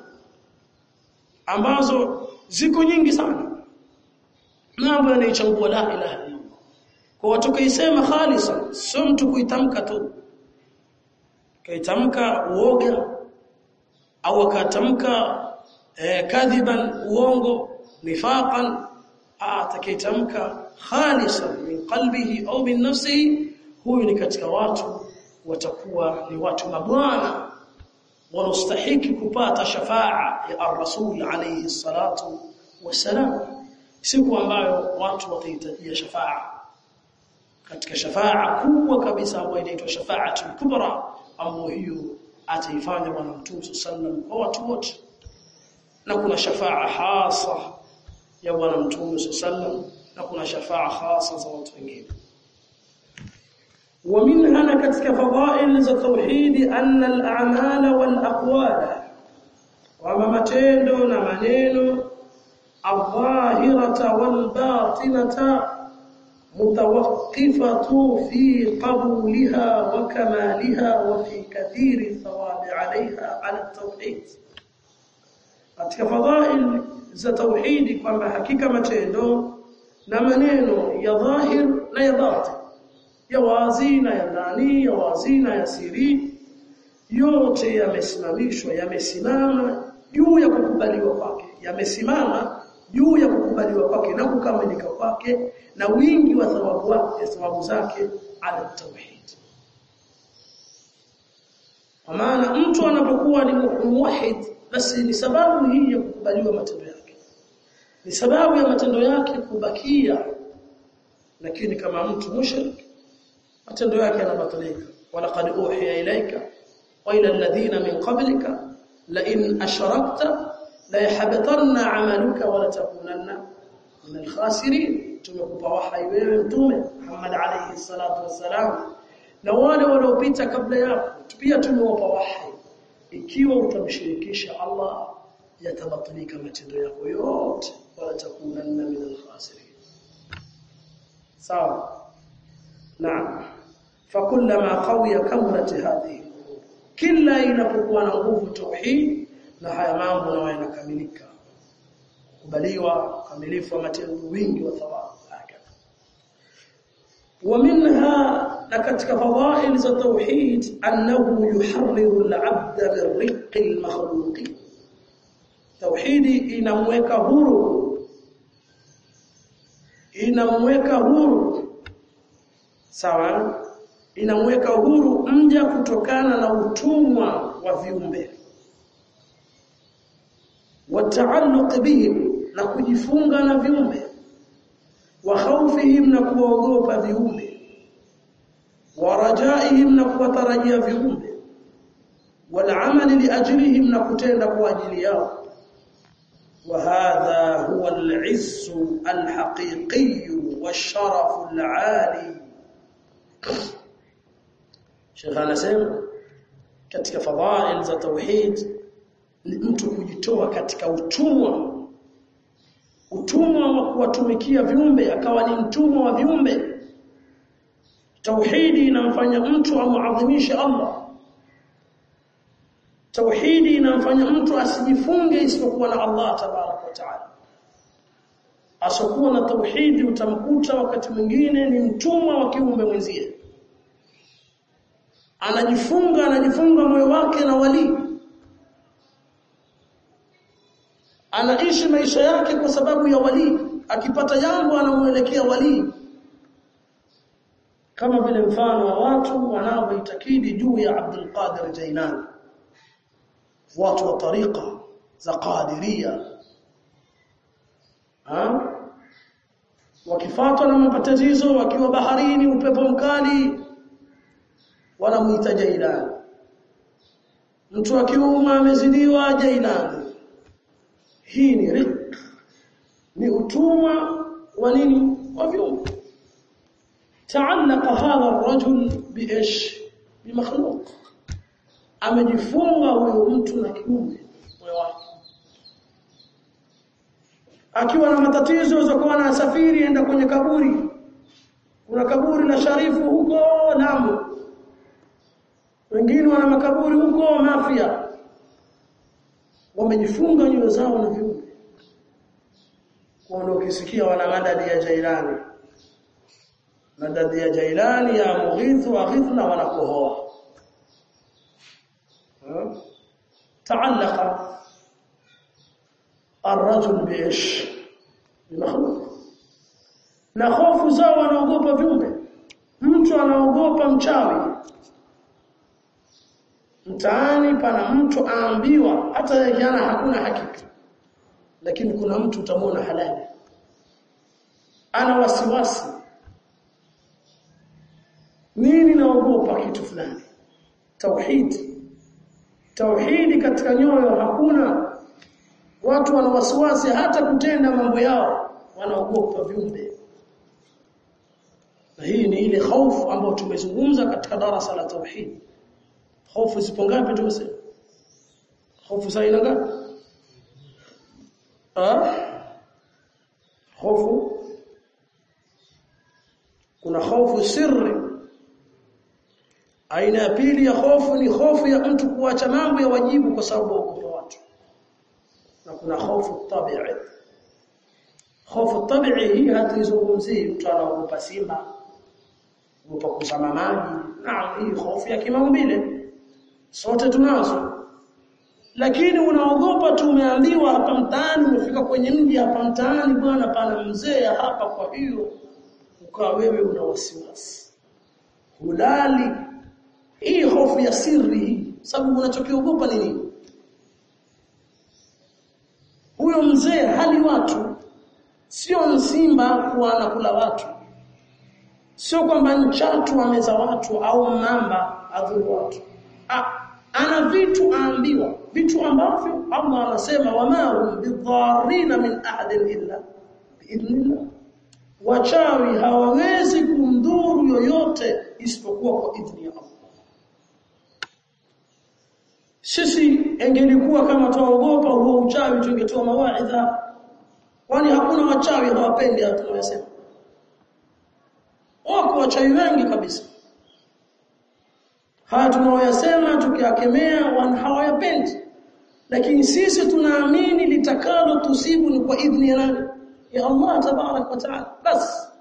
ambazo ziko nyingi sana mambo yanaichangua la ilaha illa kwa watu kaisema khalisa sio mtu kuitamka tu kaitamka uoga au akatamka eh, kadhiban uongo nifaqan atakayetamka khalisan min qalbihi au min nafsihi huyu ni katika watu watakuwa ni watu mabwana wanastahiki kupata shafaa ya ar-rasul alayhi salatu wasalam siku ambayo watu watahitajia shafaa katika shafaa kubwa kabisa ambayo inaitwa shafaatul kubra ambayo hiyo ataifanya bwana mtume sallam kwa watu wote na kuna shafaa hasa ya bwana mtume sallam na kuna shafaa hasa za watu wengine ومنها katika fadhail za tauhid anna al-a'mal wal-aqwal wa matendo na maneno الظاهرة والباطنة متوقفة في قبولها وكمالها وفي كثير الثواب عليها على التوحيد katika fadhail za tauhidi kwamba hakika matendo na maneno ya dhahir na ya batin ya wazi na ya ndani ya wazi na ya siri yote yamesimamishwa yamesimama juu ya kukubaliwa kwake yamesimama juu ya kukubaliwa kwake na kukamilika kwake na wingi wa thawabu wake thawabu zake ala tauhid kwa maana mtu anapokuwa ni muwahid basi ni sababu hii ya kukubaliwa matendo yake ni sababu ya matendo yake kubakia lakini kama mtu mushrik matendo yake yanabatilika walaqad uhiya ilayka wa ila alladhina min qablika la in ashrakta la yahbatanna amaluka wa la takunanna min alkhasirin tumekupa wahai wewe mtume Muhammad alayhi salatu wassalam na wale waliopita kabla yako pia tumewapa wahai ikiwa utamshirikisha Allah yatabatilika matendo yako yote wala takunanna min alkhasirin sawa naam fakullama qawiya kamrat hadhihi kila inapokuwa na nguvu tauhid na haya mambo na yanakamilika kubaliwa kamilifu wa matendo wingi wa thawabu ومنها لكتك فضائل ذا توحيد أنه يحرر العبد من رق المخلوق توحيد inamweka huru inamweka huru sawa inamweka huru mja kutokana na utumwa wa viumbe wataalluq bihim na kujifunga na viumbe wa khawfihim na kuogopa viumbe wa rajaihim na kuwatarajia viumbe wal amali li ajlihim na kutenda kwa ajili yao وهذا هو العز الحقيقي والشرف العالي Sheikh anasema katika fadhail za tauhid ni mtu kujitoa katika utumwa utumwa wa kuwatumikia viumbe akawa ni mtumwa wa viumbe tauhidi inamfanya mtu amuadhimishe Allah tauhidi inamfanya mtu asijifunge isipokuwa na Allah tabarak wa taala asokuwa na tauhidi utamkuta wakati mwingine ni mtumwa wa kiumbe mwenzie anajifunga anajifunga moyo wake na wali anaishi maisha yake kwa sababu ya wali akipata jambo anamuelekea wali kama vile mfano wa watu wanaoitakidi juu ya Abdul Qadir Jailani watu wa tariqa za qadiria ha wakifuatwa na matatizo wakiwa baharini upepo mkali wanamuita Jailani mtu akiuma amezidiwa Jailani hii ni rik ni utumwa wa nini wa viumbe تعلق هذا الرجل بايش بمخلوق amejifunga huyo mtu na kiumbe moyo wake akiwa na matatizo za kuwa na safiri enda kwenye kaburi kuna kaburi la sharifu huko Lamu wengine wana makaburi huko Mafia wamejifunga nyoyo zao na viumbe kwa ndio ukisikia wana madadi ya Jailani madadi ya Jailani ya Mughithu wa Ghithna wanakohoa تعلق الرجل بايش بمخلوق na hofu zao wanaogopa viumbe mtu anaogopa mchawi mtaani pana mtu aambiwa hata jana hakuna hakika lakini kuna mtu utamwona halali ana wasiwasi nini naogopa kitu fulani tauhid tauhidi katika nyoyo hakuna watu wana wasiwasi hata kutenda mambo yao wanaogopa viumbe na hii ni ile hofu ambayo tumezungumza katika darasa la tauhid hofu zipo ngapi tumesema hofu za aina ngapi ah hofu kuna hofu sirri aina ya pili ya hofu ni hofu ya mtu kuacha mambo ya wajibu kwa sababu ya watu na kuna hofu tabi'i hofu tabi'i hii hatuizungumzii mtu anaogopa simba ogopa kuzama maji naam hii hofu ya kimaumbile sote tunazo lakini unaogopa tu umeambiwa hapa mtaani umefika kwenye mji hapa mtaani bwana pana mzee hapa kwa hiyo ukawa wewe una wasiwasi hulali hii hofu ya siri sababu unachokiogopa ni nini huyo mzee hali watu sio msimba kuwa anakula watu sio kwamba nchatu ameza watu au mamba adhuru watu ah, ana vitu aambiwa vitu ambavyo Allah anasema wama hum bidharina min ahadin illa biidhnillah wachawi hawawezi kumdhuru yoyote isipokuwa kwa idhni ya Allah sisi engelikuwa kama tuogopa huo uchawi tungetoa mawaidha kwani hakuna wachawi hawapendi hata tunayosema wako wachawi wengi kabisa haya tunaoyasema tukiyakemea wan hawayapendi lakini sisi tunaamini litakalo tusibu ni kwa idhni ya nani ya Allah tabarak wa taala bas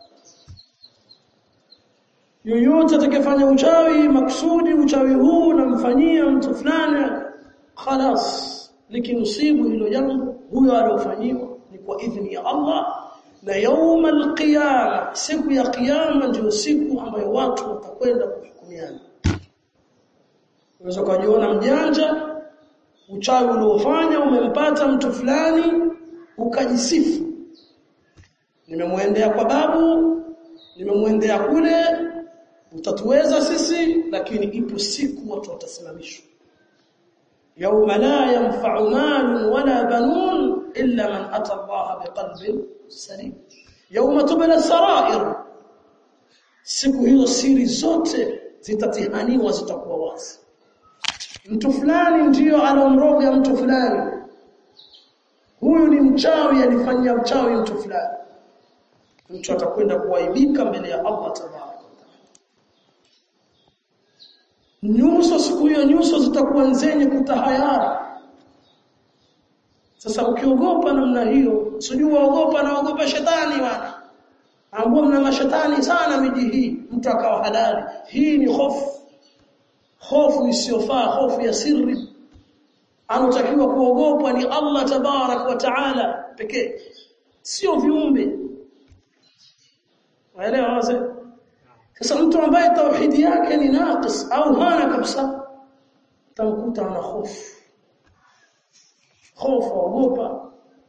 yoyote atakayefanya uchawi maksudi uchawi huu namfanyia mtu fulani khalas likinusibu hilo jambo huyo aliofanyiwa ni kwa idhni ya Allah na yauma alqiyama siku ya kiyama ndio siku ambayo watu watakwenda kuhukumiana unaweza kujiona mjanja uchawi uliofanya umempata mtu fulani ukajisifu nimemwendea kwa babu nimemwendea kule utatuweza sisi lakini ipo siku watu watasimamishwa يوم لا ينفع مال ولا بنون إلا من أتى الله بقلب سليم يوم تبلى السرائر siku hiyo siri zote zitatihaniwa zitakuwa wazi mtu fulani ndiyo alomroga mtu fulani huyu ni mchawi alifanyia uchawi mtu fulani mtu atakwenda kuaibika mbele ya Allah tabaraka nyuso siku hiyo nyuso zitakuwa nzenye kutahayara sasa ukiogopa namna hiyo sijui waogopa naogopa shetani wana ambao mna mashetani sana miji hii mtu akawa halali hii ni hofu hofu isiyofaa hofu ya siri anotakiwa kuogopwa ni Allah tabarak wa taala pekee sio viumbe waelewa wazee sasa mtu ambaye tauhidi yake ni naqis au hana kabisa tamkuta ana hofu hofu ogopa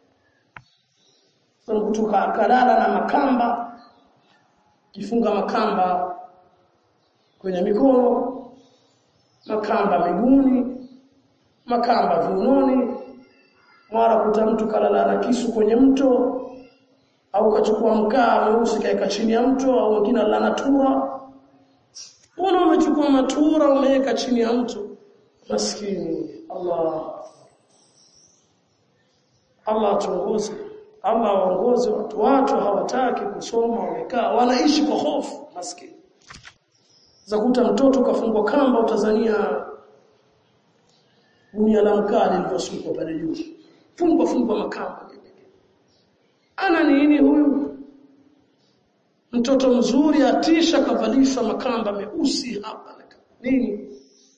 mtu kalala na makamba kifunga makamba kwenye mikono makamba miguuni makamba viunoni mara kuta mtu kalala na kisu kwenye mto au kachukua mkaa mweusi kaeka chini ya mto au wengine alala tura mbona umechukua matura umeweka chini ya mto maskini Allah Allah tuongoze Allah waongoze watu watu hawataki kusoma wamekaa wanaishi kwa hofu maskini za kuta mtoto kafungwa kamba utazania gunia la mkaa lilivyosukwa pale juu fungwa fungwa makamba ana nini huyu mtoto mzuri atisha kavalishwa makamba meusi hapa nini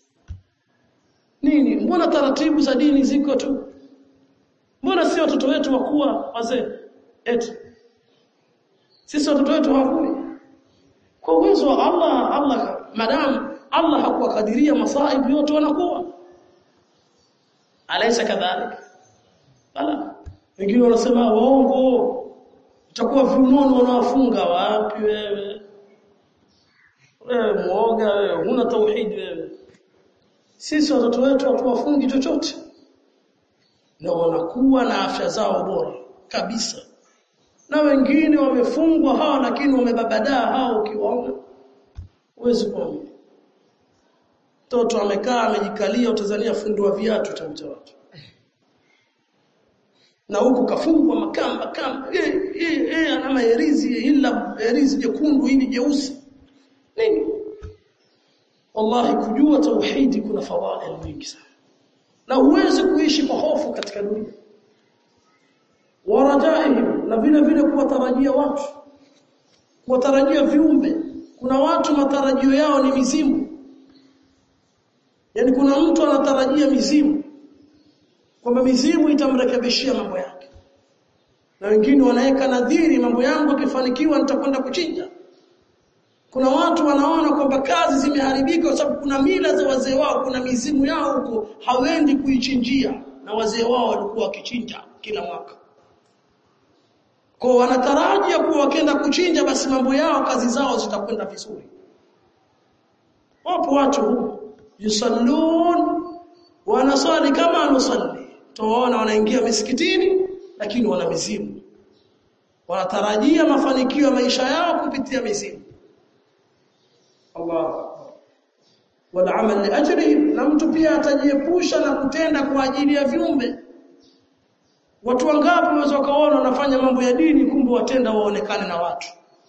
nini mbona taratibu za dini ziko tu mbona si watoto wetu wakuwa wazee eti sisi watoto wetu hawakui kwa uwezo wa Allah Allah madam Allah hakuwakadiria masaibu yote wanakuwa alaysa kadhalik bala wengine wanasema waongo utakuwa viunoni wanawafunga wapi wewe wewe muoga wewe huna tauhid wewe sisi watoto wetu hatuwafungi chochote na wanakuwa na afya zao bora kabisa na wengine wamefungwa hao lakini wamebabadaa hao ukiwaona huwezi kuamini mtoto amekaa amejikalia utazania fundi wa viatu cha watu na huku kafungwa makamba kamba eh eh eh ana maherizi ila herizi jekundu hili jeusi nini wallahi kujua tauhidi kuna fawaid nyingi sana na huwezi kuishi kwa hofu katika dunia warajaihim na vile vile kuwatarajia watu kuwatarajia viumbe kuna watu matarajio yao ni mizimu yani kuna mtu anatarajia mizimu kwamba mizimu itamrekebishia mambo yake na wengine wanaweka nadhiri mambo yangu akifanikiwa nitakwenda kuchinja kuna watu wanaona kwamba kazi zimeharibika kwa sababu kuna mila za wazee wao kuna mizimu yao huko hawendi kuichinjia na wazee wao walikuwa wakichinja kila mwaka kwa wanatarajia kuwa wakienda kuchinja basi mambo yao kazi zao zitakwenda vizuri wapo watu yusallun wanaswali kama anusalli tuwaona wanaingia misikitini lakini wana mizimu wanatarajia mafanikio ya maisha yao kupitia mizimu Allah wala amal liajrihim na mtu pia atajiepusha na kutenda kwa ajili ya viumbe watu wangapi wanaweza kaona wanafanya mambo ya dini kumbe watenda waonekane na watu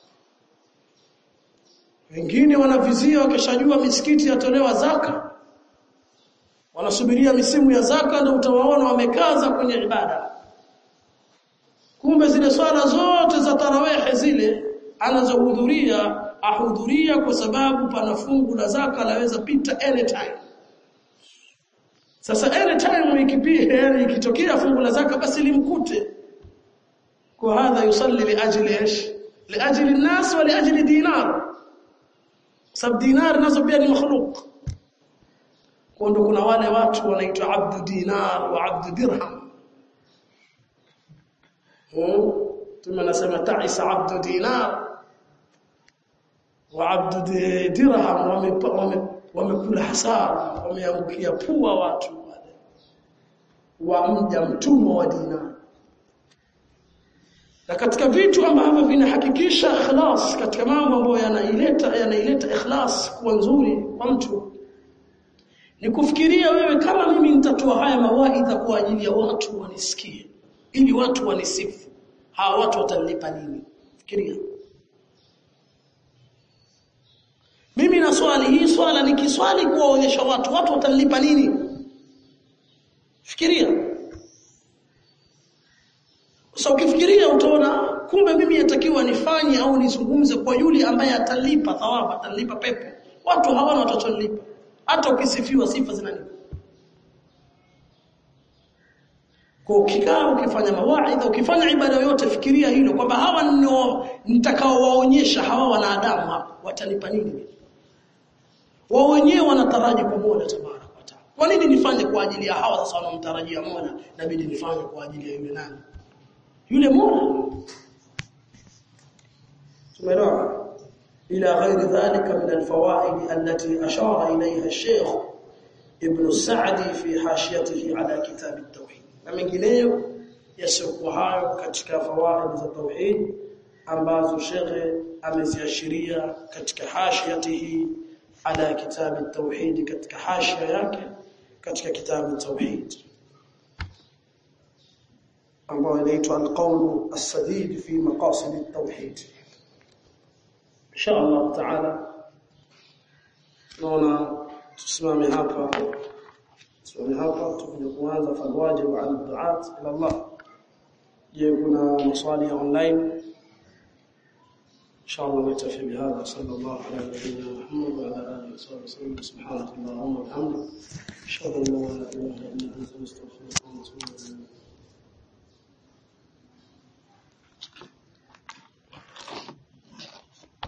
wengine wanavizia wakishajua misikiti yatolewa zaka wanasubiria misimu ya zaka ndio utawaona wamekaza kwenye ibada kumbe zile swala zote za tarawehe zile anazohudhuria ahudhuria kwa sababu pana fungu la zaka laweza pita anytime sasa anytime ikipia yani ikitokea fungu la zaka basi limkute kwa hadha yusalli li ajli ish li ajli an-nas wa li ajli dinar sab dinar nazo pia ni makhluq kwa ndo kuna wale watu wanaitwa abdu dinar wa abdu dirham tume nasema ta'isa abdu dinar wa abdu dirham wamekula hasara wameangukia pua watu wale wa mja mtumwa wa dinar na katika vitu ambavyo vinahakikisha ikhlas katika mambo ambayo yanaileta yanaileta ikhlas kuwa nzuri kwa mtu ni kufikiria wewe kama mimi nitatoa haya mawaidha kwa ajili ya watu wanisikie ili watu wanisifu hawa watu watanilipa nini fikiria mimi na swali hii swala nikiswali kuwaonyesha watu watu watanilipa nini fikiria sasa ukifikiria utaona kumbe mimi yatakiwa nifanye au nizungumze kwa yule ambaye atalipa thawabu atalipa pepo watu hawana watacholipa hata ukisifiwa sifa zinanipa kwa ukikaa ukifanya mawaidha ukifanya ibada yoyote fikiria hilo kwamba hawa ndio nitakaowaonyesha hawa wanadamu hapa watanipa nini wao wenyewe wanataraji kwa Mola tabaraka wa taala kwa nini nifanye kwa ajili ya hawa sasa wanamtarajia Mola inabidi nifanye kwa ajili ya yule nani yule Mola tumeelewa إلى غير ذلك من الفوائد التي أشار إليها الشيخ ابن السعدي في حاشيته على كتاب التوحيد na mengineyo yasiokuwa hayo katika fawaid za tauhid ambazo shekhe ameziashiria katika hashiyatihi ala kitab at-tauhid katika hashia yake katika kitabu tauhid ambayo inaitwa al-qawl as-sadid fi maqasid at-tauhid insha Allah taala naona tusimame hapa tusimame hapa tukija kuanza falwajib ala duat ila Allah je kuna maswali ya online insha Allah nitafi bihadha sallallahu ala nabiyyina Muhammad wa ala alihi wa sahbihi subhanaka allahumma wa bihamdika ashhadu an la ilaha illa anta astaghfiruka wa atubu ilayk